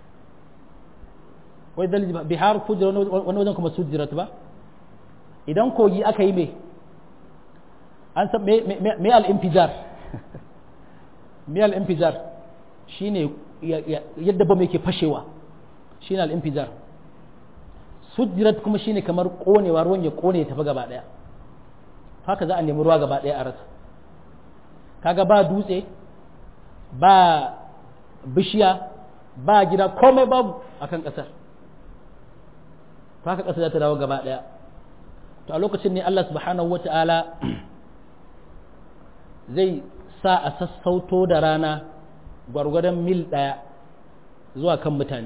wa idhal biharu fujirat wani wajen kuma sujirat ba idan kogi aka yi me an san me al-infijar me al-infijar shine yadda bam yake fashewa shine al-infijar sujirat kuma shine kamar konewa ruwan ya kone ya tafi gaba daya haka za a nemi ruwa gaba daya a rasa kaga ba dutse ba bishiya ba gida komai babu akan kasar haka kasar za ta dawo gaba daya to a lokacin ne Allah subhanahu wata'ala zai sa a sassauto da rana gwargwadon mil ɗaya zuwa kan mutane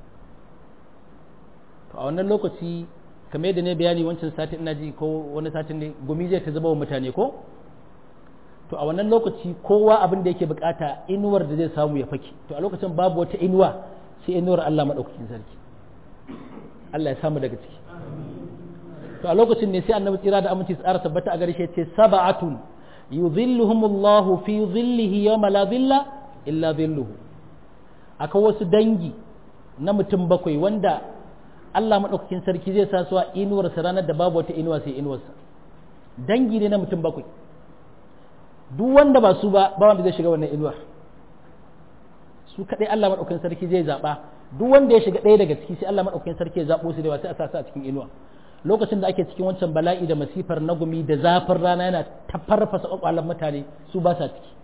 to a wannan lokaci kamar yadda ne bayani wancan satin ina ji ko wani satin ne gumi zai ta zama wa mutane ko to a wannan lokaci kowa abin da yake bukata inuwar da zai samu ya fake to a lokacin babu wata inuwa sai inuwar Allah madaukakin sarki Allah ya samu daga ciki to a lokacin ne sai annabi tsira da aminci tsara tabbata a garshe ce sab'atun yuzilluhumullahu fi zillihi yawma la zilla illa zilluhu akwai wasu dangi na mutum bakwai wanda Allah madaukakin sarki zai sa su a inuwarsa ranar da babu wata inuwa sai inuwarsa dangi ne na mutum bakwai duk wanda ba su ba ba wanda zai shiga wannan inuwar su kadai Allah madaukakin sarki zai zaba duk wanda ya shiga ɗaya daga ciki sai Allah madaukakin sarki ya zabo su da sai a sa su a cikin inuwa lokacin da ake cikin wancan bala'i da masifar na gumi da zafin rana yana ta farfasa kwakwalan mutane su ba sa ciki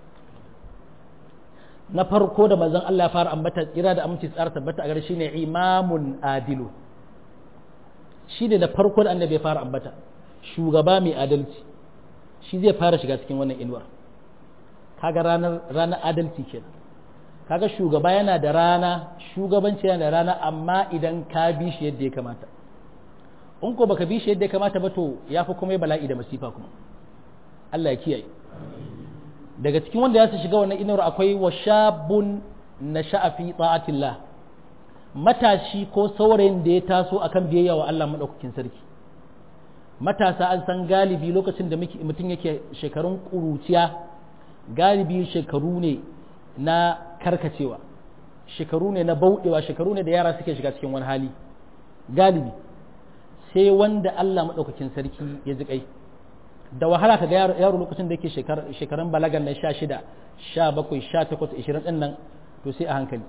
na farko da manzon Allah ya fara ambata tsira da aminci tsara tabbata a gare shi ne imamun adilu shi ne na farko da annabi ya fara ambata shugaba mai adalci shi zai fara shiga cikin wannan inuwar kaga ranar ranar adalci kenan kaga shugaba yana da rana shugabanci yana da rana amma idan ka bi shi yadda ya kamata in ko baka bi shi yadda ya kamata ba to ya fi kuma bala'i da masifa kuma Allah ya kiyaye daga cikin wanda ya su shiga wannan inuwar akwai wa shabun na sha'afi ta'atillah matashi ko saurayin da ya taso akan biyayya wa Allah madaukakin sarki matasa an san galibi lokacin da mutum yake shekarun ƙuruciya galibi shekaru ne na karkacewa shekaru ne na bauɗewa shekaru ne da yara suke shiga cikin wani hali galibi sai wanda Allah maɗaukakin sarki ya ji kai da wahala ka ga yaro lokacin da yake shekarun balagan na sha shida sha bakwai sha takwas ishirin ɗin nan to sai a hankali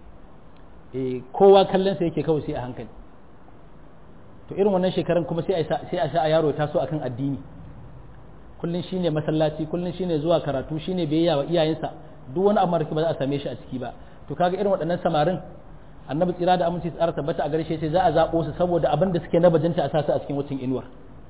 kowa kallon sa yake kawai sai a hankali to irin wannan shekarun kuma sai a sa a yaro ya taso akan addini kullun shine masallaci kullun shine zuwa karatu shine biyayya wa iyayensa duk wani abu ba za a same shi a ciki ba to kaga irin waɗannan samarin annabi tsira da aminci tsara tabbata a gare shi sai za a zaɓo su saboda abin da suke na bajinta a sasu a cikin wucin inuwar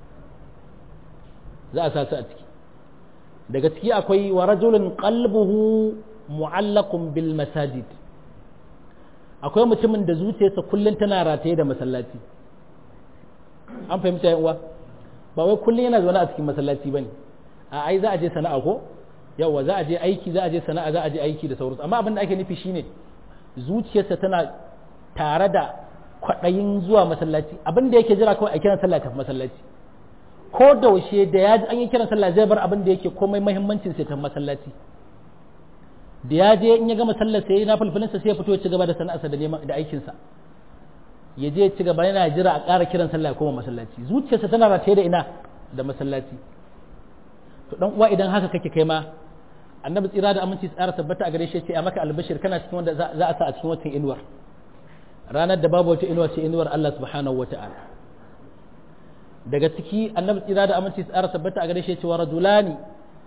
za a sasu a ciki daga ciki akwai wa rajulun qalbuhu mu'allaqun bil masajid akwai mutumin da zuciyarsa kullun tana rataye da masallaci an fahimta yan uwa ba wai kullun yana zaune a cikin masallaci bane a ai za a je sana'a ko yawa za a je aiki za a je sana'a za a je aiki da sauransu amma abin da ake nufi shine zuciyarsa tana tare da kwaɗayin zuwa masallaci abin da yake jira kawai a kiran sallah tafi masallaci ko da washe da ya ji an yi kiran sallah zai bar abin da yake komai muhimmancin sai tafi masallaci da ya je in ya gama sallar sai na fulfulinsa sai ya fito ya ci gaba da sana'arsa da neman da aikinsa ya je ci gaba yana jira a ƙara kiran sallah ya koma masallaci zuciyarsa tana rataye da ina da masallaci to dan uwa idan haka kake kai ma annabi tsira da aminci tsara tabbata a gare shi ce a maka albashir kana cikin wanda za a sa a cikin watan inuwar ranar da babu wata inuwa ce inuwar Allah subhanahu wata'ala daga ciki annabi tsira da aminci tsara tabbata a gare shi ce wa rajulani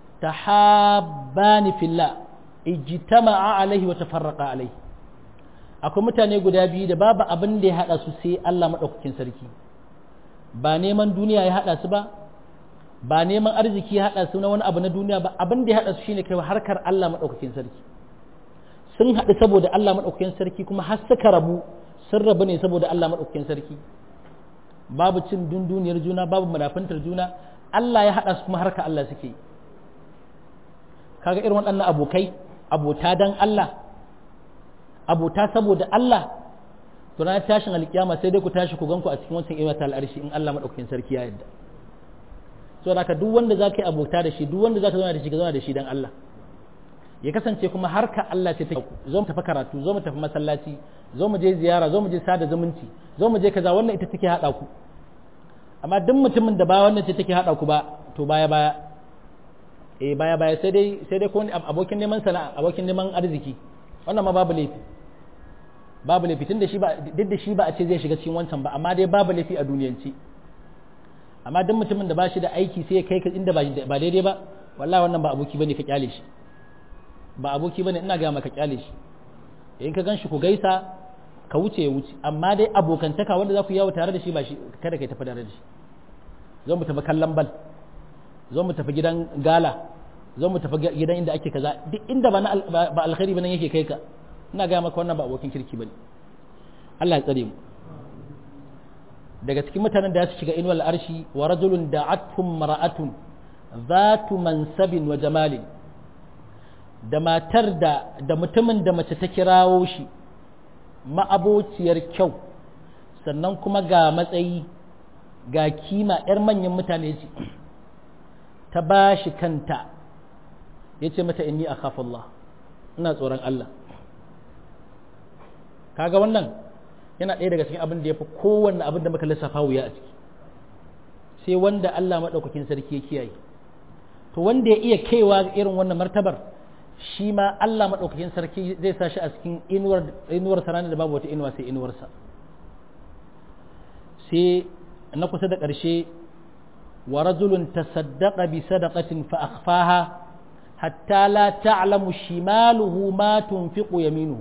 tahabbani fillah ijtama'a alaihi wa tafarraqa alaihi akwai mutane guda biyu da babu abin da ya hada su sai Allah madaukakin sarki ba neman duniya ya hada su ba ba neman arziki ya hada su na wani abu na duniya ba abin da ya hada su shine kai harkar Allah madaukakin sarki sun haɗu saboda Allah madaukakin sarki kuma har suka rabu sun rabu ne saboda Allah madaukakin sarki babu cin dunduniyar juna babu munafantar juna Allah ya hada su kuma harkar Allah suke kaga irin waɗannan abokai abota dan Allah abota saboda Allah to na tashin alkiyama sai dai ku tashi ku ganku a cikin wancan iwata al'arshi in Allah madaukakin sarki ya yarda so da duk wanda zaka yi abota da shi duk wanda zaka zauna da shi ka zauna da shi dan Allah ya kasance kuma harka Allah ce take zo mu tafi karatu zo mu tafi masallaci zo mu je ziyara zo mu je sada zumunci zo mu je kaza wannan ita take hada ku amma duk mutumin da ba wannan ce take hada ku ba to baya baya eh baya baya sai dai sai dai ko abokin neman sana'a abokin neman arziki wannan ma babu laifi babu laifi tun da shi ba duk da shi ba a ce zai shiga cikin wancan ba amma dai babu laifi a duniyance amma duk mutumin da ba shi da aiki sai ya kai ka inda ba daidai ba wallahi wannan ba aboki bane ka kyale shi ba aboki bane ina ga maka kyale shi in ka ganshi ku gaisa ka wuce ya wuce amma dai abokantaka wanda za ku yawo tare da shi ba shi kada kai tafi tare da shi zo mu tafi kallon bal zo mu tafi gidan gala zo mu tafi gidan inda ake kaza duk inda ba ba alkhairi bane yake kai ka ina ga maka wannan ba abokin kirki bane Allah ya tsare mu daga cikin mutanen da su shiga inuwal arshi wa rajulun da'atkum mara'atun zatu mansabin wa jamalin da matar da da mutumin da mace ta kirawo shi ma'abociyar kyau sannan kuma ga matsayi ga kima 'yar manyan mutane ce ta ba shi kanta ya ce mata inni a Allah ina tsoron Allah kaga wannan yana ɗaya daga cikin abin da ya fi kowanne abin da muka lissafa wuya a ciki sai wanda Allah maɗaukakin sarki ya kiyaye to wanda ya iya kaiwa irin wannan martabar shi ma Allah maɗaukakin sarki zai sa shi a cikin inuwar inuwar ranar da babu wata inuwa sai inuwarsa sai na kusa da ƙarshe wa rajulun tasaddaqa bi sadaqatin fa akhfaha hatta la ta'lamu shimaluhu ma tunfiqu yaminuhu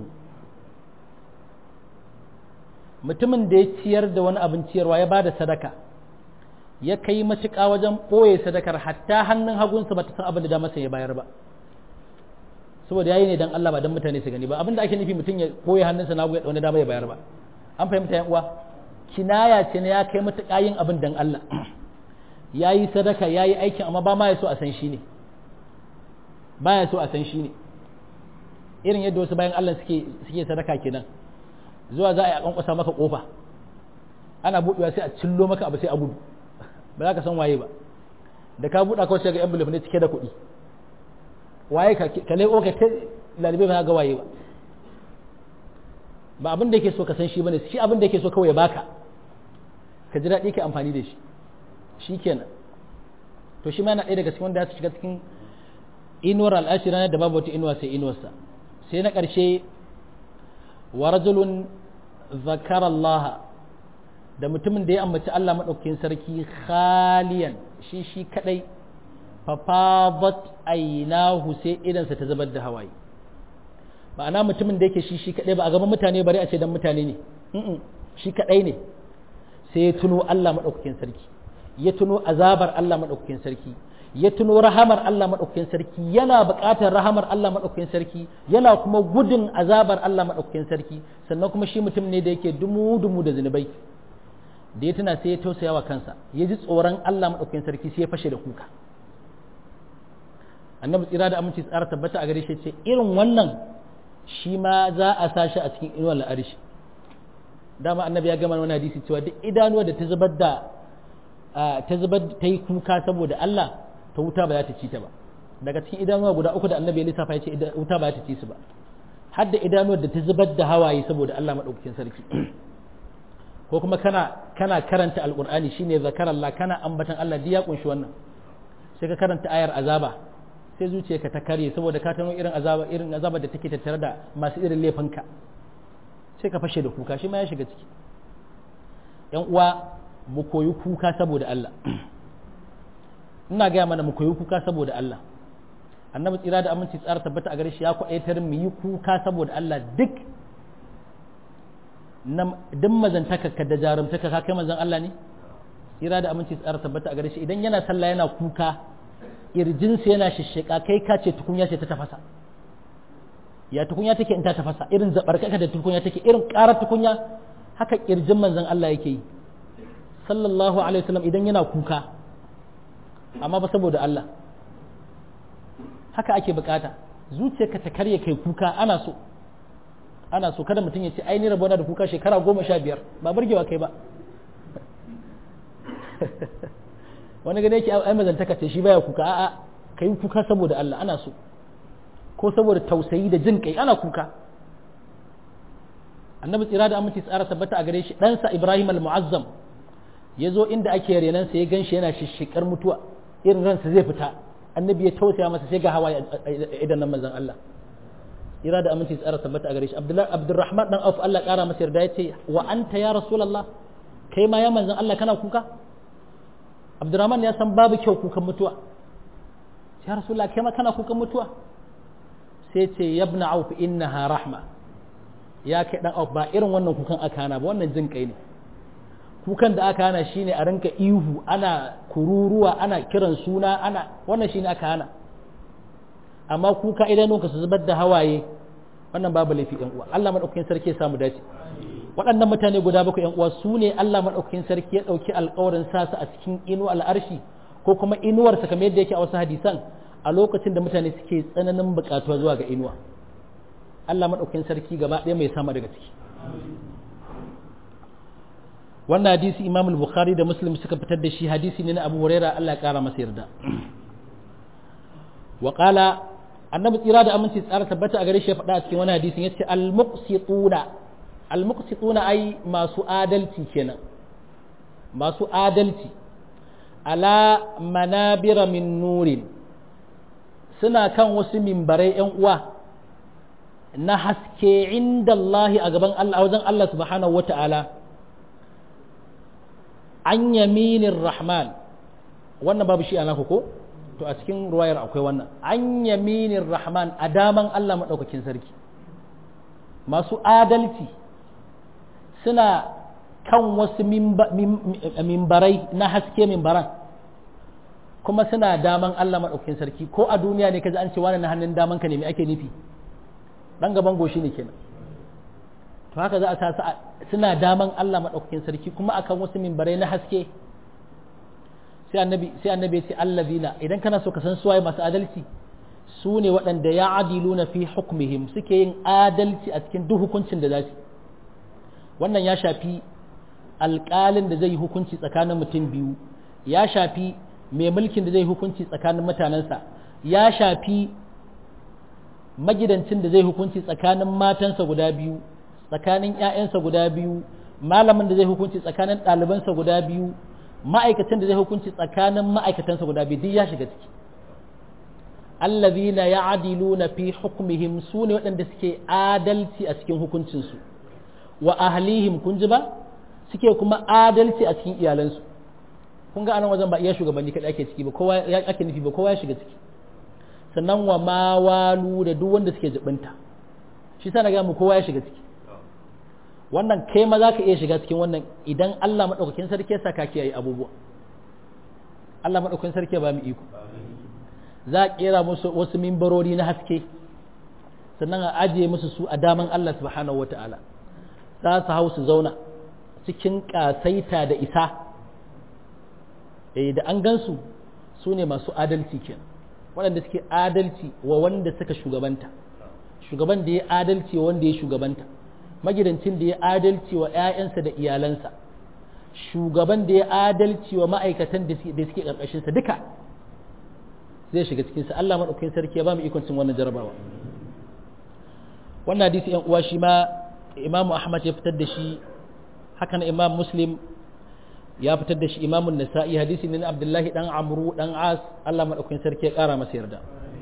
mutumin da ya ciyar da wani abin ciyarwa ya bada sadaka ya kai matuƙa wajen ɓoye sadakar hatta hannun hagunsa ba ta san abin da da masa ya bayar ba saboda yayi ne dan Allah ba dan mutane su gani ba abin da ake nufi mutum ya ɓoye hannunsa na ya wani dama ya bayar ba an fahimta yan uwa kinaya ce ne ya kai matuƙa yin abin dan Allah ya yi sadaka ya yi aikin amma ba ma ya so a san shi ne ba ya so a san shi ne irin yadda wasu bayan Allah suke suke sadaka kenan zuwa za a yi a kankwasa maka kofa ana buɗewa sai a cillo maka abu sai a gudu ba za ka san waye ba da ka buɗa kawai sai ga envelope ne cike da kuɗi waye ka ka leƙo ka ta lalibe ba ga waye ba ba abin da yake so ka san shi bane shi abin da yake so kawai ya baka ka ji daɗi ka amfani da shi shi kenan to shi ma yana ɗaya daga cikin wanda ya shiga cikin inuwar al'ashi ranar da babu wata inuwa sai inuwarsa sai na ƙarshe wa rajulun zakara Allah da mutumin da ya ambaci Allah maɗaukakin sarki khaliyan shi shi kaɗai fafabat ainahu sai idansa ta zubar da hawaye ma'ana mutumin da yake shi shi kaɗai ba a gaban mutane bari a ce dan mutane ne shi kaɗai ne sai ya tuno Allah maɗaukakin sarki ya tuno azabar Allah maɗaukakin sarki ya tuno rahamar Allah maɗaukakin sarki yana buƙatar rahamar Allah maɗaukakin sarki yana kuma gudun azabar Allah maɗaukakin sarki sannan kuma shi mutum ne da yake dumu-dumu da zunubai da ya tuna sai ya tausaya wa kansa ya ji tsoron Allah maɗaukakin sarki sai ya fashe da kuka annabi tsira da aminci tsara tabbata a gare shi ce irin wannan shi ma za a sa shi a cikin inuwar la'arishi dama annabi ya gama wani hadisi cewa duk idanuwa da ta zubar da ta zubar ta yi kuka saboda Allah ta wuta ba za ta ci ta ba daga cikin idanuwa guda uku da annabi ya lissafa ya ce wuta ba za ta ci su ba har da idanuwar da ta zubar da hawaye saboda Allah madaukakin sarki ko kuma kana kana karanta alqur'ani shine zakarallah kana ambatan Allah duk ya kunshi wannan sai ka karanta ayar azaba sai zuciyarka ta karye saboda ka tano irin azaba irin azaba da take tattare da masu irin laifinka sai ka fashe da kuka shi ma ya shiga ciki yan uwa mu koyi kuka saboda Allah ina gaya mana mu koyi kuka saboda Allah annabi tsira da aminci tsara tabbata a gare shi ya kwaɗaitar mu yi kuka saboda Allah duk duk mazantaka ka da jarumtaka ka kai manzon Allah ne tsira da aminci tsara tabbata a gare shi idan yana sallah yana kuka irjinsa yana shishshika kai ka ce tukunya ce ta tafasa ya tukunya take in ta tafasa irin zabarkaka da tukunya take irin karar tukunya haka kirjin manzon Allah yake yi sallallahu alaihi wasallam idan yana kuka amma ba saboda Allah haka ake bukata zuciyarka ta karye kai kuka ana so ana so kada mutum ya ce ai ni rabona da kuka shekara goma sha biyar ba burgewa kai ba wani gane yake ai mazantaka ce shi baya kuka a'a kai kuka saboda Allah ana so ko saboda tausayi da jin kai ana kuka annabi tsira da aminci tsara tabbata a gare shi ɗansa ibrahim al-mu'azzam ya zo inda ake renansa ya gan shi yana shishikar mutuwa irin ransa zai fita annabi ya tausaya masa sai ga hawa idan nan manzon Allah tsira da aminci tsara tabbata a gare shi abdurrahman dan auf Allah kara masa yarda ya ce wa anta ya rasulullah kai ma ya manzon Allah kana kuka abdurrahman ya san babu kyau kukan mutuwa ya rasulullah kai ma kana kukan mutuwa sai ce yabna auf innaha rahma ya kai dan auf ba irin wannan kukan aka hana ba wannan jin kai ne kukan da aka hana shine a rinka ihu ana kururuwa ana kiran suna ana wannan shine aka hana amma kuka idanunka su zubar da hawaye wannan babu laifi yan uwa Allah madaukakin sarki ya samu dace waɗannan mutane guda bakwai yan uwa su ne Allah madaukakin sarki ya ɗauki alƙawarin sa su a cikin inuwar al'arshi ko kuma inuwarsa kamar yadda yake a wasu hadisan a lokacin da mutane suke tsananin buƙatuwa zuwa ga inuwa Allah maɗaukakin sarki gaba ɗaya mai sama daga ciki wannan hadisi imam bukhari da muslim suka fitar da shi hadisi ne na abu huraira Allah ya ƙara masa yarda wa qala annabi tsira da aminci tsara tabbata a gare shi ya faɗa a cikin wani hadisin yace al-muqsituna al-muqsituna ai masu adalci kenan masu adalci ala manabira min nurin suna kan wasu mimbarai ‘yan uwa na haske inda Allah a gaban Allah wajen Allah subhanahu wa ta'ala an yaminin rahman wannan babu shi ana ko to a cikin ruwayar akwai wannan an yaminin rahman a daman Allah maɗaukakin sarki masu adalci suna kan wasu mimbarai na haske mimbaran kuma suna daman Allah maɗaukakin sarki ko a duniya ne kaji an ce wani na hannun daman ka ne me ake nufi dan gaban goshi ne kenan to haka za a sa suna daman Allah maɗaukakin sarki kuma akan wasu mimbarai na haske sai annabi sai annabi ya ce allazina idan kana so ka san suwaye masu adalci su ne waɗanda ya adiluna fi hukmihim suke yin adalci a cikin duk hukuncin da za su wannan ya shafi alƙalin da zai yi hukunci tsakanin mutum biyu ya shafi mai mulkin da zai hukunci tsakanin mutanensa ya shafi magidancin da zai hukunci tsakanin matansa guda biyu tsakanin 'ya'yansa guda biyu malamin da zai hukunci tsakanin ɗalibansa guda biyu ma'aikatan da zai hukunci tsakanin ma'aikatansa guda biyu duk ya shiga ciki allazina ya'diluna fi hukmihim su ne waɗanda suke adalci a cikin hukuncinsu wa ahlihim kun ji ba suke kuma adalci a cikin iyalansu kun ga anan wajen ba iya shugabanni kaɗai ake ciki ba kowa ya ake nufi ba kowa ya shiga ciki sannan wa ma walu da duk wanda suke jibinta shi sa na ga mu kowa ya shiga ciki wannan kai ma za ka iya shiga cikin wannan idan Allah maɗaukakin sarki ya saka kiyaye abubuwa Allah maɗaukakin sarki ba mu iko za a kera musu wasu mimbarori na haske sannan a ajiye musu su a daman Allah subhanahu wata'ala za su hau su zauna cikin ƙasaita da isa eh da an gansu su ne masu adalci kenan waɗanda suke adalci wa wanda suka shugabanta shugaban da ya adalci wa wanda ya shugabanta magidancin da ya adalci wa 'ya'yansa da iyalansa shugaban da ya adalci wa ma'aikatan da suke ƙarƙashinsa duka zai shiga cikinsa Allah maɗaukakin sarki ya ba mu ikon cin wannan jarabawa wannan hadisi yan uwa shi ma imamu ahmad ya fitar da shi hakan imam muslim ya fitar da shi imamun nasa'i hadisi ne na abdullahi dan amru dan as Allah maɗaukakin sarki ya ƙara masa yarda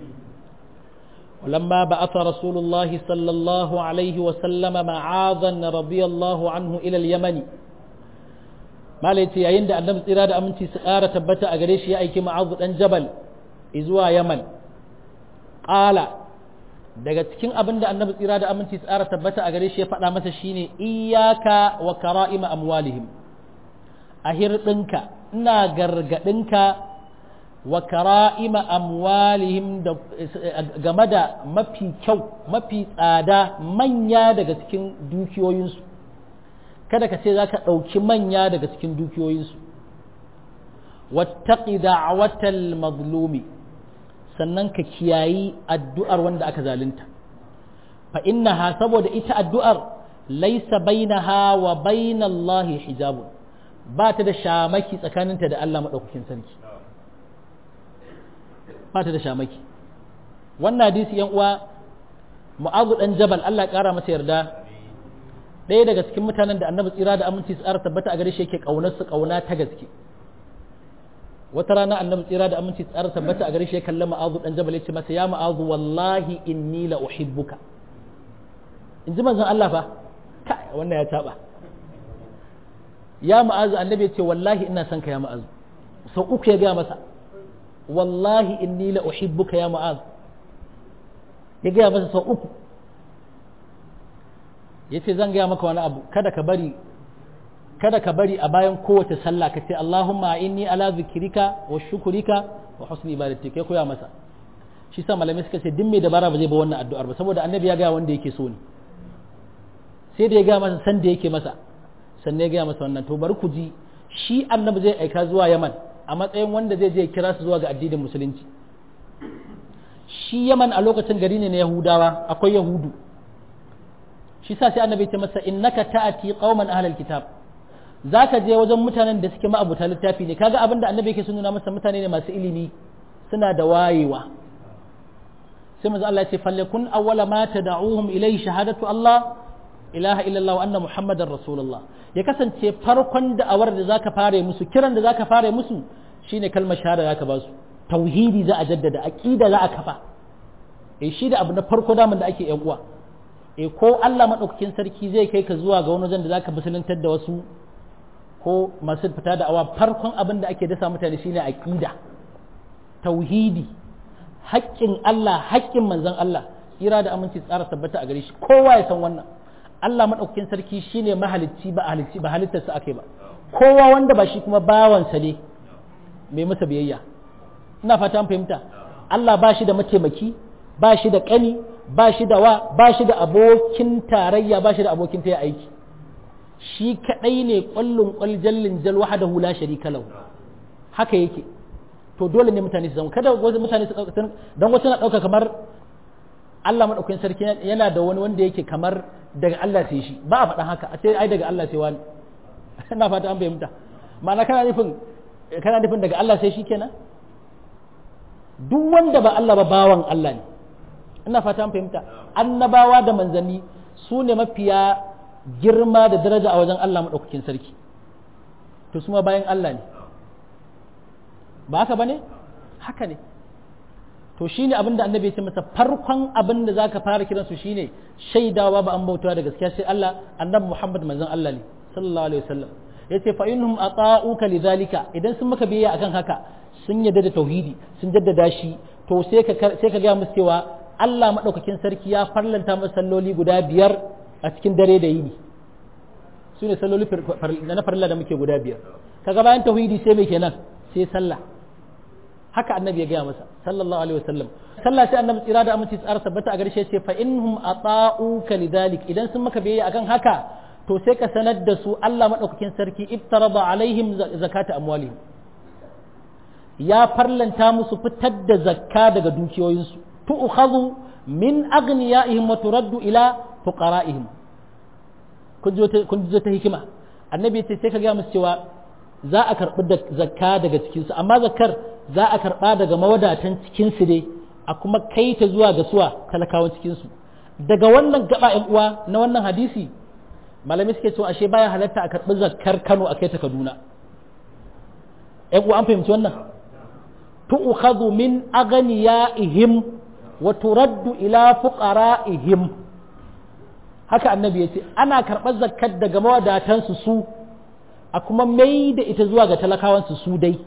ولما بعث رسول الله صلى الله عليه وسلم معاذا رضي الله عنه إلى اليمن ما ليتي عند أن نبت إرادة أمنتي سآرة تبتا أغريش يأيك معاذ أن جبل إزوا يمن قال daga cikin abin da annabi tsira da aminci tsara tabbata a gare shi ya faɗa masa shine iyaka wa kara'ima amwalihim a hirɗinka ina gargaɗinka wa kara'ima amwalihim da game da mafi kyau mafi tsada manya daga cikin dukiyoyinsu kada ka ce za ka ɗauki manya daga cikin dukiyoyinsu wattaqi da'watal mazlumi sannan ka kiyayi addu'ar wanda aka zalunta fa innaha saboda ita addu'ar laysa bainaha wa bainallahi hijabun ba ta da shamaki tsakaninta da Allah madaukakin sarki ba ta da shamaki wannan hadisi yan uwa mu'azu dan jabal Allah ya kara masa yarda ɗaya daga cikin mutanen da annabi tsira da aminci tsara tabbata a gare shi yake kaunar su kauna ta gaske wata rana annabi tsira da aminci tsara tabbata a gare shi ya kalli mu'azu dan jabal yace masa ya mu'azu wallahi inni la uhibbuka in ji manzon Allah fa kai wannan ya taba ya mu'azu annabi ya ce wallahi ina son ka ya mu'azu sau uku ya gaya masa wallahi inni la uhibbuka ya mu'az ya gaya masa sau uku ya ce zan gaya maka wani abu kada ka bari kada ka bari a bayan kowace sallah ka ce Allahumma inni ala zikrika wa shukurika wa husni ibadatik ya koya masa shi sa malamai suka ce duk mai dabara ba zai ba wannan addu'ar ba saboda annabi ya gaya wanda yake so ne sai da ya gaya masa san da yake masa sannan ya gaya masa wannan to bari ku ji shi annabi zai aika zuwa Yaman a matsayin wanda zai je kira su zuwa ga addinin musulunci shi yaman a lokacin gari ne na yahudawa akwai yahudu shi sa sai annabi ce masa innaka ta'ati qauman ahlal kitab zaka je wajen mutanen da suke ma'abuta littafi ne kaga abin da annabi yake sun nuna masa mutane ne masu ilimi suna da wayewa sai manzo Allah ya ce falyakun awwala ma tad'uhum ilayhi shahadatu Allah ilaha illallah wa anna muhammadar rasulullah ya kasance farkon da'awar da zaka fare musu kiran da zaka fare musu shine kalmar shahada zaka ba su tauhidi za a jaddada aqida za a kafa eh shi da abu na farko daman da ake yan uwa eh ko Allah madaukakin sarki zai kai ka zuwa ga wani wajen da zaka musuluntar da wasu ko masu fita da awa farkon abin da ake dasa mutane shine aqida tauhidi haƙƙin Allah haƙƙin manzon Allah tsira da aminci tsara tabbata a gare shi kowa ya san wannan Allah maɗaukakin sarki shine mahalicci ba halicci ba halittarsa ake ba kowa wanda ba shi kuma bawansa ne mai masa biyayya ina fata an fahimta Allah ba shi da mataimaki ba shi da ƙani ba shi da wa ba shi da abokin tarayya ba shi da abokin taya aiki shi kaɗai ne ƙwallon ƙwaljallin jal wahadahu la sharika lahu haka yake to dole ne mutane su zama kada wasu mutane su dan wasu na ɗauka kamar Allah maɗaukakin sarki yana da wani wanda yake kamar daga Allah sai shi ba a faɗan haka a ce ai daga Allah sai wani ina fata an fahimta ma'ana kana nufin kana nufin daga Allah sai shi kenan duk wanda ba Allah ba bawan Allah ne ina fata an fahimta annabawa da manzanni su ne mafiya girma da daraja a wajen Allah maɗaukakin sarki to su ma bayan Allah ne ba haka ba ne haka ne to shine abin da annabi ya ce masa farkon abin da zaka fara kiransu shine shaidawa ba an bautawa da gaskiya sai Allah annabi Muhammad manzon Allah ne sallallahu alaihi wasallam yace fa innahum ata'uka lidhalika idan sun maka biyayya akan haka sun yadda da tauhidi sun jaddada shi to sai ka sai ka ga musu cewa Allah madaukakin sarki ya farlanta masa salloli guda biyar a cikin dare da yini su ne salloli na farilla da muke guda biyar kaga bayan tauhidi sai mai kenan sai sallah haka annabi ya gaya masa sallallahu alaihi wasallam sallah sai annabi tsira da aminci tsara tabbata a garshe ce fa innahum ata'uka lidhalik idan sun maka biyayya akan haka to sai ka sanar da su Allah madaukakin sarki iftarada alaihim zakata amwalihim ya farlanta musu fitar da zakka daga dukiyoyinsu tu'khadhu min aghniyaihim wa turaddu ila fuqara'ihim kun ji ta hikima annabi ce sai ka gaya musu cewa za a karɓi da zakka daga cikinsu amma zakkar za a karɓa daga mawadatan cikinsu ne a kuma kai ta zuwa ga suwa talakawan cikinsu daga wannan gaba yan uwa na wannan hadisi malami suke cewa ashe baya halatta a karɓi zakkar Kano a kai ta Kaduna yan uwa an fahimci wannan tu'khadhu min aghniyaihim wa turaddu ila fuqara'ihim haka annabi ya ce ana karɓar zakkar daga mawadatansu su a kuma mai da ita zuwa ga talakawansu su dai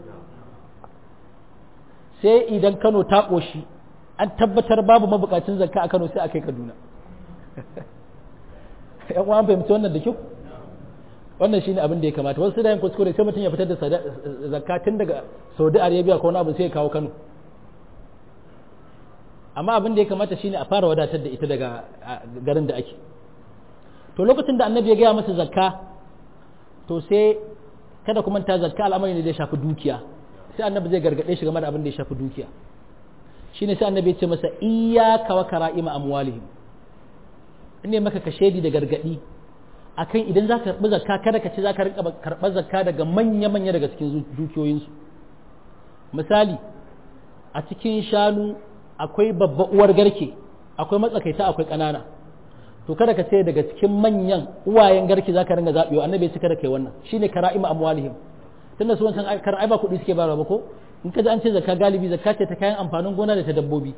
sai idan kano ta ƙoshi an tabbatar babu mabukacin zakka a kano sai a kai kaduna yan uwan fahimci wannan da kyau wannan shine abin da ya kamata wasu da yin kuskure sai mutum ya fitar da zakka tun daga saudi arabia ko wani abu sai ya kawo kano amma abin da ya kamata shine a fara wadatar da ita daga garin da ake to lokacin da annabi ya gaya masa zakka to sai kada kuma ta zakka al'amari ne da ya shafi dukiya sai annabi zai gargade shi game da abin da ya shafi dukiya shine sai annabi ya ce masa iyyaka wa kara'ima amwalihim ne maka ka shedi da gargadi akan idan za ka karɓi zakka kada ka ce za ka rinka karɓar zakka daga manya-manya daga cikin dukiyoyinsu misali a cikin shanu akwai babba uwar garke akwai matsakaita akwai ƙanana to kada ka ce daga cikin manyan uwayen garke za ka ringa zaɓewa annabi ya ce kada kai wannan shine kara'ima amwalihim tunda su wancan kara'ai ba kuɗi suke bayarwa ba ko in ka ji an ce zakka galibi zakka ce ta kayan amfanin gona da ta dabbobi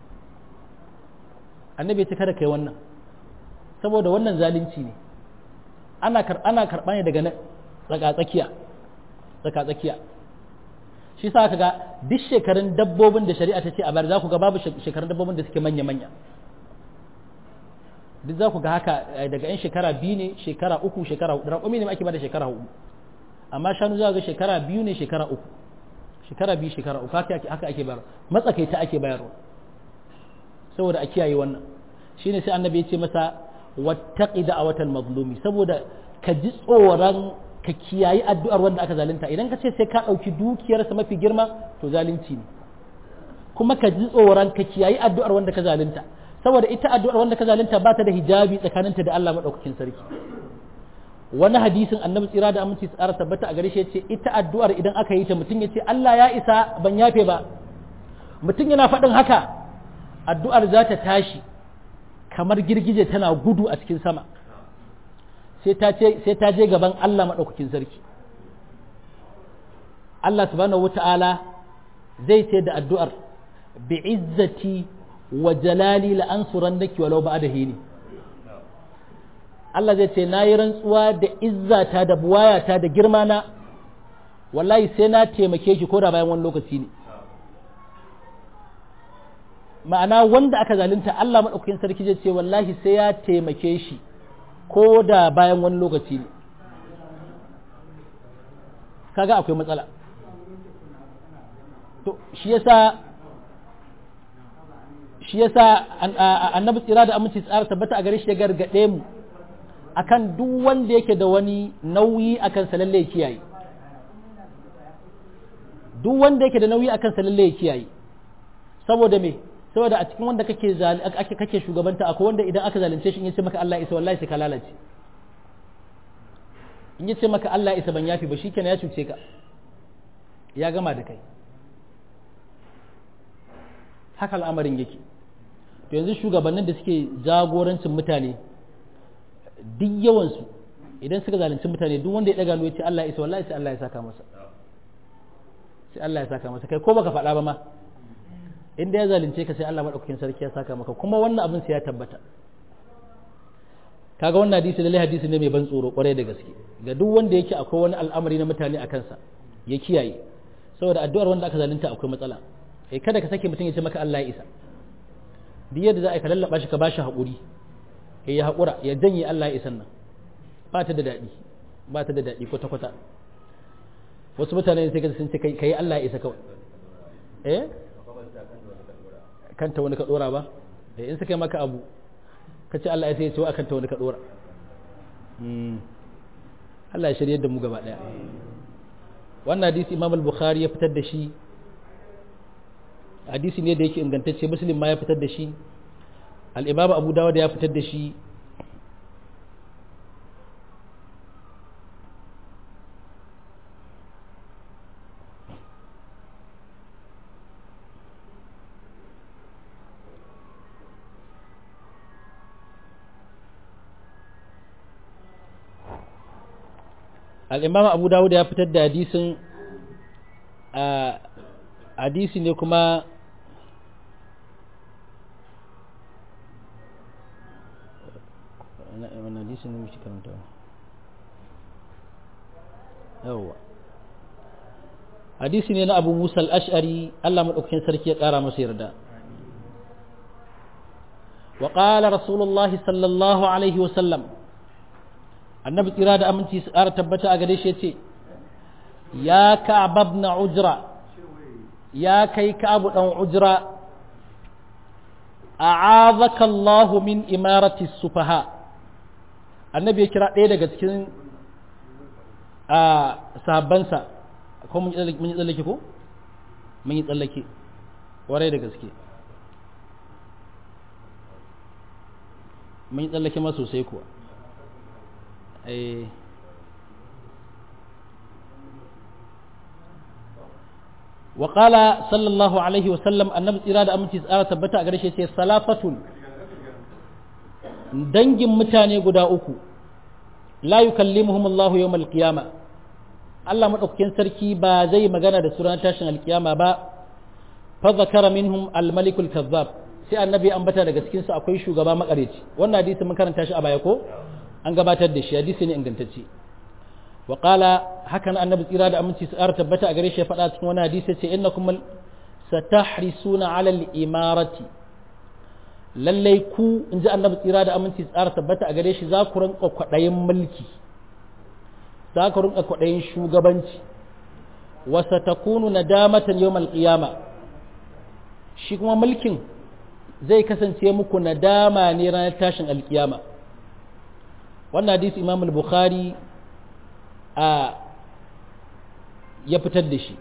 annabi ya ce kada kai wannan saboda wannan zalunci ne ana ana karɓa ne daga tsaka-tsakiya tsaka-tsakiya shi sa ka ga duk shekarun dabbobin da shari'a ta ce a bayar za ku ga babu shekarun dabbobin da suke manya-manya duk za ku ga haka daga yan shekara biyu ne shekara uku shekara hudu raƙumi ne ake bada shekara hudu amma shanu za ga shekara biyu ne shekara uku shekara biyu shekara uku haka ake bayar matsakaita ake bayarwa saboda a kiyaye wannan shine sai annabi ya ce masa wattaqi da'awatal mazlumi saboda ka ji tsoron ka kiyayi addu'ar wanda aka zalunta idan ka ce sai ka ɗauki dukiyarsa mafi girma to zalunci ne kuma ka ji tsoron ka kiyayi addu'ar wanda ka zalunta saboda ita addu'ar wanda ka zalunta ba ta da hijabi tsakaninta da Allah madaukakin sarki wani hadisin annabi tsira da aminci tsara tabbata a gare shi yace ita addu'ar idan aka yi ta mutum yace Allah ya isa ban yafe ba mutum yana faɗin haka addu'ar za ta tashi kamar girgije tana gudu a cikin sama sai ta je gaban Allah maɗaukakin sarki Allah subhanahu wata'ala zai ce da addu'ar bi izzati wa jalali la ansuran naki walau ba da hini Allah zai ce na yi rantsuwa da izzata da buwayata da girma na wallahi sai na taimake ki ko da bayan wani lokaci ne ma'ana wanda aka zalunta Allah maɗaukakin sarki zai ce wallahi sai ya taimake shi ko da bayan wani lokaci ne kaga akwai matsala to shi yasa shi yasa annabi tsira da aminci tsara tabbata a gare shi ya gargaɗe mu akan duk wanda yake da wani nauyi akan sa lalle kiyaye duk wanda yake da nauyi akan sa lalle kiyaye saboda me saboda a cikin wanda kake ake kake shugabanta akwai wanda idan aka zalunce shi in yace maka Allah isa wallahi sai ka lalace in yace maka Allah isa ban yafi ba shikenan ya cuce ka ya gama da kai haka al'amarin yake to yanzu shugabannin da suke jagorancin mutane duk yawansu idan suka zalunci mutane duk wanda ya daga ya ce Allah isa wallahi sai Allah ya saka masa sai Allah ya saka masa kai ko baka faɗa ba ma inda ya zalunce ka sai Allah madaukakin sarki ya saka maka kuma wannan abin sai ya tabbata kaga wannan hadisi lalle hadisi ne mai ban tsoro kwarai da gaske ga duk wanda yake akwai wani al'amari na mutane a kansa ya kiyaye saboda addu'ar wanda aka zalunta akwai matsala eh kada ka sake mutum ya ce maka Allah ya isa duk yadda za a ka lallaba shi ka bashi haƙuri eh ya haƙura ya janye Allah ya isan nan ba ta da daɗi ba ta da daɗi kwata kwata wasu mutane sai ka sun ce kai Allah ya isa kawai eh kanta wani ka dora ba in suka yi maka abu ka ce Allah ya sai ya ce wa kanta wani ka dora Allah ya shirye da mu gaba daya wannan hadisi Imam al-Bukhari ya fitar da shi hadisi ne da yake ingantacce Muslim ma ya fitar da shi al-Imam Abu Dawud ya fitar da shi al'imam abu dawud ya fitar da hadisin hadisi ne kuma wani hadisi ne mushi karanta yawwa hadisi ne na abu musa al'ashari allah maɗaukakin sarki ya ƙara masa yarda وقال رسول الله صلى الله عليه وسلم النبي tsira da aminci su ƙara tabbata a gare shi ya ce ya ka'ab ibn ujra ya kai ka'ab dan ujra a'azaka Allah min imarati sufaha annabi ya kira ɗaya daga cikin a sahabbansa ko mun yi tsallake ko mun yi tsallake warai da gaske mun yi tsallake ma sosai kuwa wa qala sallallahu alaihi wa sallam annabi tsira da aminci tsara tabbata a gare shi sai salafatun dangin mutane guda uku la yukallimuhum Allah yawm al-qiyama Allah madaukakin sarki ba zai magana da su ranar tashin alkiyama ba fa zakara minhum al-malik al-kazzab sai annabi ambata daga cikin su akwai shugaba makareci wannan hadisi mun karanta shi a baya ko an gabatar da shi hadisi ne ingantacce wa qala hakan annabi tsira da aminci su tabbata a gare shi ya faɗa cikin wani hadisi ce innakum satahrisuna ala al-imarati lallai ku in ji annabi tsira da aminci tsara tabbata a gare shi za ku rinka kwaɗayin mulki za ku rinka kwaɗayin shugabanci wasa ta kunu na damatan yau malƙiyama shi kuma mulkin zai kasance muku nadama ne ranar tashin alƙiyama wannan hadisi imam al-bukhari a ya fitar da shi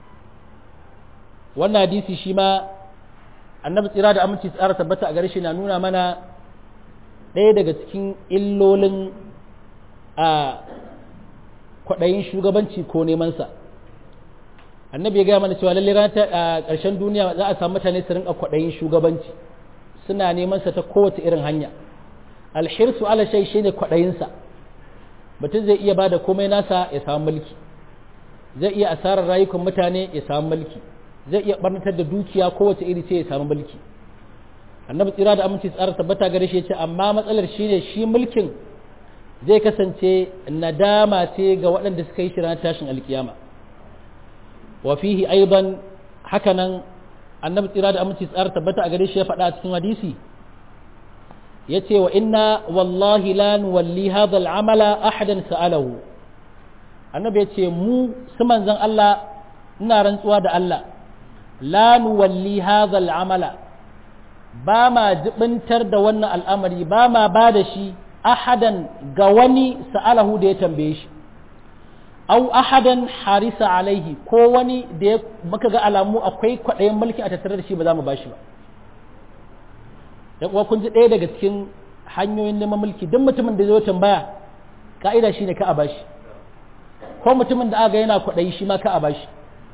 wannan hadisi shi ma annabi tsira da aminci tsara tabbata a gare shi na nuna mana ɗaya daga cikin illolin a kwaɗayin shugabanci ko nemansa annabi ya gaya mana cewa lallai ranar a ƙarshen duniya za a samu mutane su rinka kwaɗayin shugabanci suna nemansa ta kowace irin hanya alhirsu ala shai shi ne kwaɗayinsa mutum zai iya ba da komai nasa ya samu mulki zai iya asarar rayukan mutane ya samu mulki zai iya barnatar da dukiya kowace iri ce ya samu mulki annabi tsira da aminci tsara tabbata gare shi ce amma matsalar shine shi mulkin zai kasance nadama ce ga waɗanda suka yi shi ranar tashin alkiyama wa fihi aidan hakanan annabi tsira da aminci tsara tabbata a gare shi ya faɗa a cikin hadisi yace wa inna wallahi la nuwalli hadha al'amala ahadan sa'alahu annabi yace mu su manzon Allah ina rantsuwa da Allah la nuwalli hadha al'amala ba ma jibintar da wannan al'amari ba ma ba da shi ahadan ga wani sa'alahu da ya tambaye shi au ahadan harisa alaihi ko wani da ya muka ga alamu akwai kwaɗayin mulki a tattare da shi ba za mu ba shi ba da kuwa kun ji ɗaya daga cikin hanyoyin neman mulki duk mutumin da zai tambaya ka'ida shi ne ka a bashi ko mutumin da aga yana kwaɗayi shi ma ka a bashi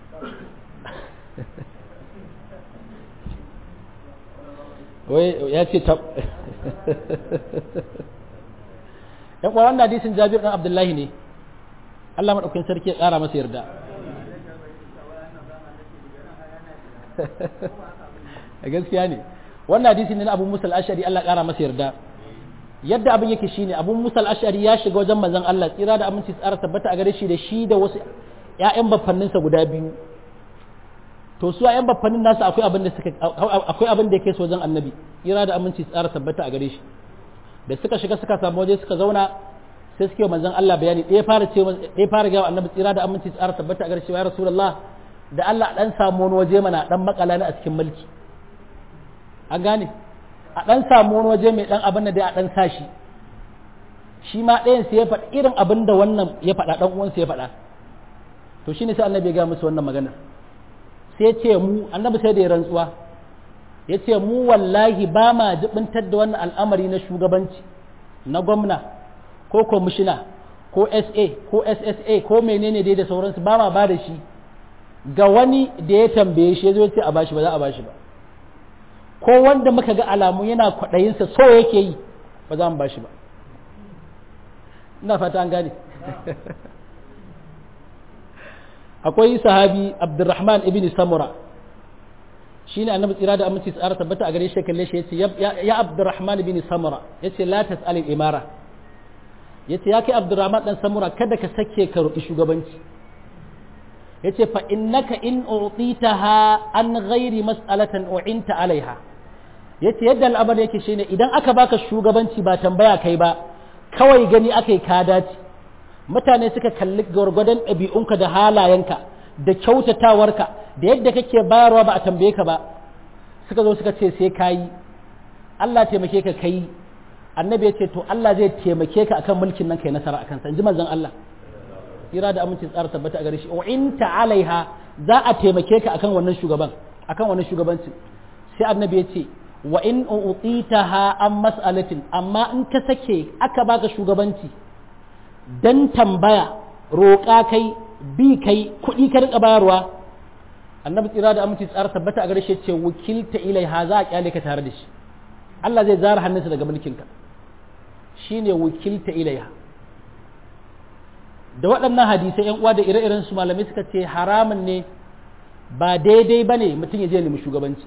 wai ya ce tab ɗan ƙwaron na hadisin jabir ɗan abdullahi ne Allah maɗaukin sarki ya ƙara masa yarda a gaskiya ne wannan hadisi ne na abu musa al'ashari Allah ƙara masa yarda yadda abin yake shine abu musa al'ashari ya shiga wajen manzon Allah tsira da aminci tsara tabbata a gare shi da shi da wasu ƴaƴan baffanninsa guda biyu to su ƴaƴan baffannin nasu akwai abin da suka akwai abin da yake so wajen annabi tsira da aminci tsara tabbata a gare shi da suka shiga suka samu waje suka zauna sai suke manzon Allah bayani ɗaya fara ce ɗaya fara ga annabi tsira da aminci tsara tabbata a gare shi ya rasulullah da Allah dan samu wani waje mana dan makala ne a cikin mulki an gane a ɗan samu wani waje mai ɗan abin da dai a ɗan sa shi shi ma ɗayan sai ya faɗi irin abin da wannan ya faɗa ɗan uwansa ya faɗa to shine sai annabi ya ga musu wannan magana sai ce mu annabi sai da ya rantsuwa ya ce mu wallahi ba ma jibintar da wannan al'amari na shugabanci na gwamna ko kwamishina ko sa ko ssa ko menene dai da sauransu ba ma ba da shi ga wani da ya tambaye shi ya zo ce a bashi ba za a bashi ba ko wanda muka ga alamu yana kwaɗayinsa so yake yi ba za mu ba shi ba ina fata an gane akwai sahabi abdurrahman ibn samura shi ne annabi tsira da aminci tsara tabbata a gare shi kalle shi yace ya abdurrahman ibn samura yace la tas'al imara yace ya kai abdurrahman dan samura kada ka sake ka roki shugabanci yace fa innaka in utitaha an ghairi mas'alatan u'inta alaiha yace yadda al'amari yake shine idan aka baka shugabanci ba tambaya kai ba kawai gani akai ka dace mutane suka kalli gwargwadon ɗabi'unka da halayenka da kyautatawarka da yadda kake bayarwa ba a tambaye ka ba suka zo suka ce sai kayi Allah taimake ka kai annabi ya ce to Allah zai taimake ka akan mulkin nan kai nasara akan sa in ji manzon Allah ira da amincin tsara tabbata a gare shi in alaiha za a taimake ka akan wannan shugaban akan wannan shugabancin sai annabi ya ce wa in utitaha an mas'alatin amma in ka sake aka baka shugabanci dan tambaya roƙa kai bi kai kuɗi ka rika bayarwa annabi tsira da aminci tsara tabbata a gare shi ce wakilta ilaiha za a kyale ka tare da shi Allah zai zara hannunsa daga mulkinka shine wakilta ilaiha da waɗannan hadisai yan uwa da ire-iren su malamai suka ce haramun ne ba daidai ba ne mutum ya je nemi shugabanci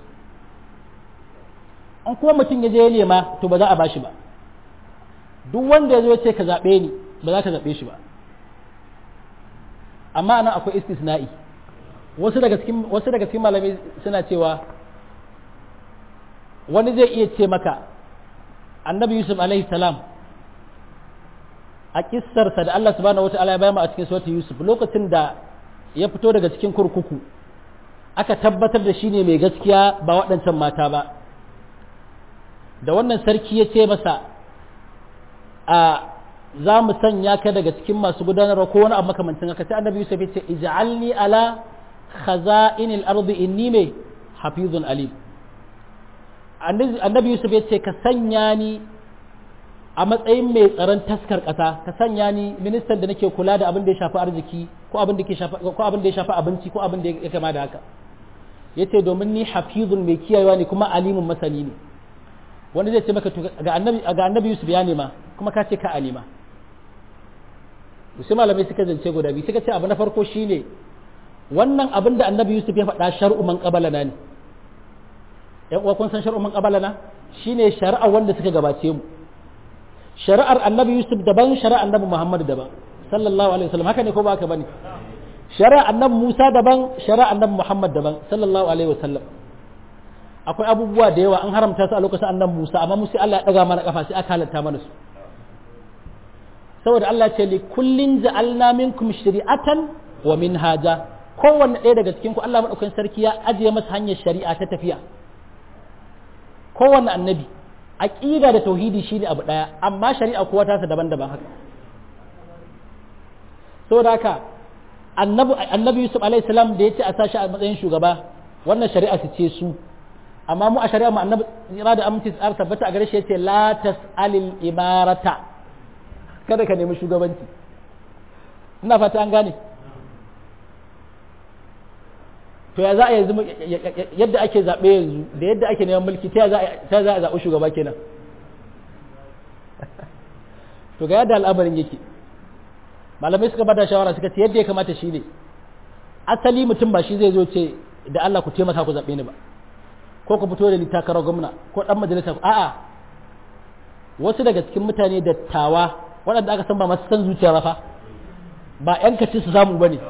an kuma mutum ya je ya nema to ba za a bashi ba duk wanda ya zo ce ka zaɓe ni ba za ka zaɓe shi ba amma nan akwai istisna'i wasu daga cikin wasu daga cikin malamai suna cewa wani zai iya ce maka annabi yusuf alaihi salam a kissarsa da Allah subhanahu wataala ya bayan a cikin suratul yusuf lokacin da ya fito daga cikin kurkuku aka tabbatar da shi ne mai gaskiya ba waɗancan mata ba da wannan sarki ya ce masa a za mu sanya ka daga cikin masu gudanarwa ko wani abu makamancin haka sai annabi yusuf ya ce ij'alni ala khaza'inil ardi inni me hafizun alim annabi yusuf ya ce ka sanya ni a matsayin mai tsaron taskar ƙasa ka sanya ni ministan da nake kula da abin da ya shafi arziki ko abin da ko abin da ya shafi abinci ko abin da ya kama da haka yace domin ni hafizun mai kiyayewa ne kuma alimun masani ne wanda zai ce maka ga annabi ga annabi yusuf ya nema kuma ka ce ka alima sai malamai suka zance guda biyu suka ce abu na farko shine wannan abin da annabi yusuf ya faɗa shar'u man qabalana ne yan uwa kun san shar'u man qabalana shine shari'a wanda suka gabace mu shari'ar annabi yusuf daban shari'ar annabi muhammad daban sallallahu alaihi wasallam haka ne ko ba haka bane shari'ar annabi musa daban shari'ar annabi muhammad daban sallallahu alaihi wasallam akwai abubuwa da yawa an haramta su a lokacin annabi musa amma musu Allah ya daga mana kafa sai aka halatta mana su saboda Allah ce li kullin ja'alna minkum shari'atan wa minhaja kowanne ɗaya daga cikin ku Allah madaukakin sarki ya ajiye masa hanyar shari'a ta tafiya kowanne annabi aqida da tauhidi shine abu daya amma shari'a kowa ta daban-daban haka saboda haka annabi annabi Yusuf alaihi salam da yace a sashi a matsayin shugaba wannan shari'a su ce su amma mu a shari'a mu annabi ya da aminci tsara tabbata a gare shi yace la tasalil imarata kada ka nemi shugabanci ina fata an gane to ya za a yanzu yadda ake zaɓe yanzu da yadda ake neman mulki ta za a zaɓi shugaba kenan to ga yadda al'amarin yake malamai suka bada shawara suka ce yadda ya kamata shi ne asali mutum ba shi zai zo ce da Allah ku taimaka ku zaɓe ni ba ko ku fito da ni takarar gwamna ko ɗan majalisa a'a wasu daga cikin mutane dattawa waɗanda aka san ba masu san zuciya ba fa ba 'yan kaci su samu ba ne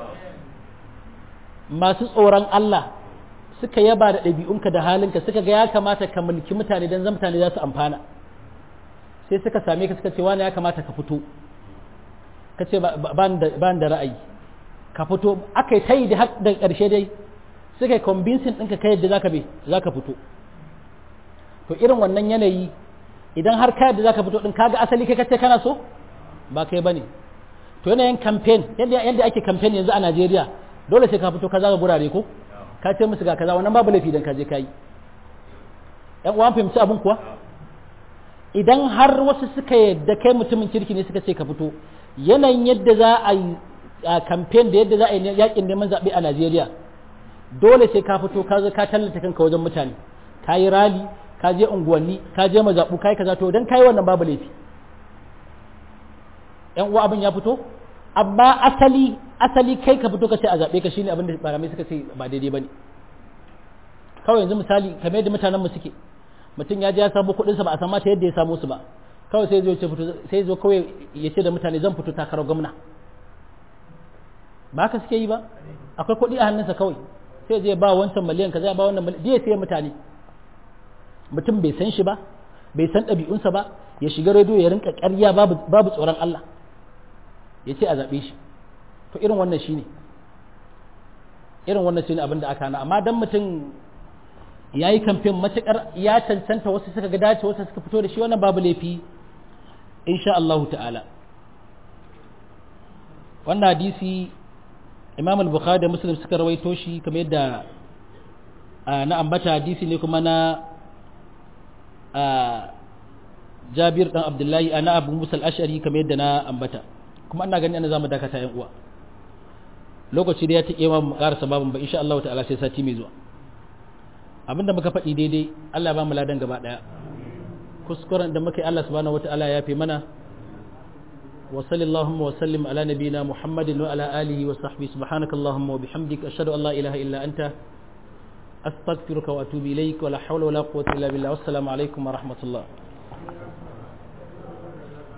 masu tsoron Allah suka yaba da ɗabi'unka da halinka suka ga ya kamata ka mulki mutane don zan mutane za su amfana sai suka same ka suka ce wani ya kamata ka fito ka ce ba da ra'ayi ka fito aka yi ta yi da ƙarshe dai suka yi convincing ɗinka ka yadda zaka be zaka fito to irin wannan yanayi idan har ka yadda zaka fito ɗin kaga asali kai kace kana so ba kai bane to yanayin campaign yadda yadda ake campaign yanzu a Najeriya dole sai ka fito ka zaga gurare ko ka ce musu ga kaza wannan babu laifi dan ka je kai yan uwan fahimci abin kuwa idan har wasu suka yadda kai mutumin kirki ne suka ce ka fito yanayin yadda za a yi a campaign da yadda za a yi yakin neman zaɓe a Najeriya dole sai ka fito ka zo ka tallata kanka wajen mutane ka yi rali ka je unguwanni ka je mazaɓu ka yi kaza to dan kai wannan babu laifi yan uwa abin ya fito amma asali asali kai ka fito ka ce a zaɓe ka shine abin da malamai suka ce ba daidai bane kawai yanzu misali kamar yadda mutanen mu suke mutum ya je ya samu kuɗin sa ba a san mata yadda ya samu su ba kawai sai zo ce fito sai zo kawai ya ce da mutane zan fito takarar gwamna ba haka suke yi ba akwai kuɗi a hannunsa kawai sai zai ba wancan miliyan kaza ba wannan miliyan zai sai mutane mutum bai san shi ba bai san ɗabi'unsa ba ya shiga rediyo ya rinka ƙarya babu tsoron Allah ya ce a zaɓe shi to irin wannan shine irin wannan shine abin da aka hana amma dan mutum ya yi kamfen matuƙar ya cancanta wasu suka ga dace wasu suka fito da shi wannan babu laifi insha Allahu ta'ala wannan hadisi imam al-bukhari da muslim suka rawaito shi kamar yadda na ambata hadisi ne kuma na jabir dan abdullahi ana abu musa al-ashari kamar yadda na ambata kuma ina gani ana zamu dakata yan uwa lokaci da ya take mu karasa babin ba insha Allah ta'ala sai sati mai zuwa abinda muka faɗi daidai Allah ba mu ladan gaba daya kuskuren da muka yi Allah subhanahu wataala ya fi mana wa sallallahu wa sallim ala nabiyina muhammadin wa ala alihi wa sahbihi subhanaka allahumma wa bihamdika ashhadu an la ilaha illa anta astaghfiruka wa atubu ilaik wa la hawla wa la quwwata illa billah wassalamu alaikum wa rahmatullah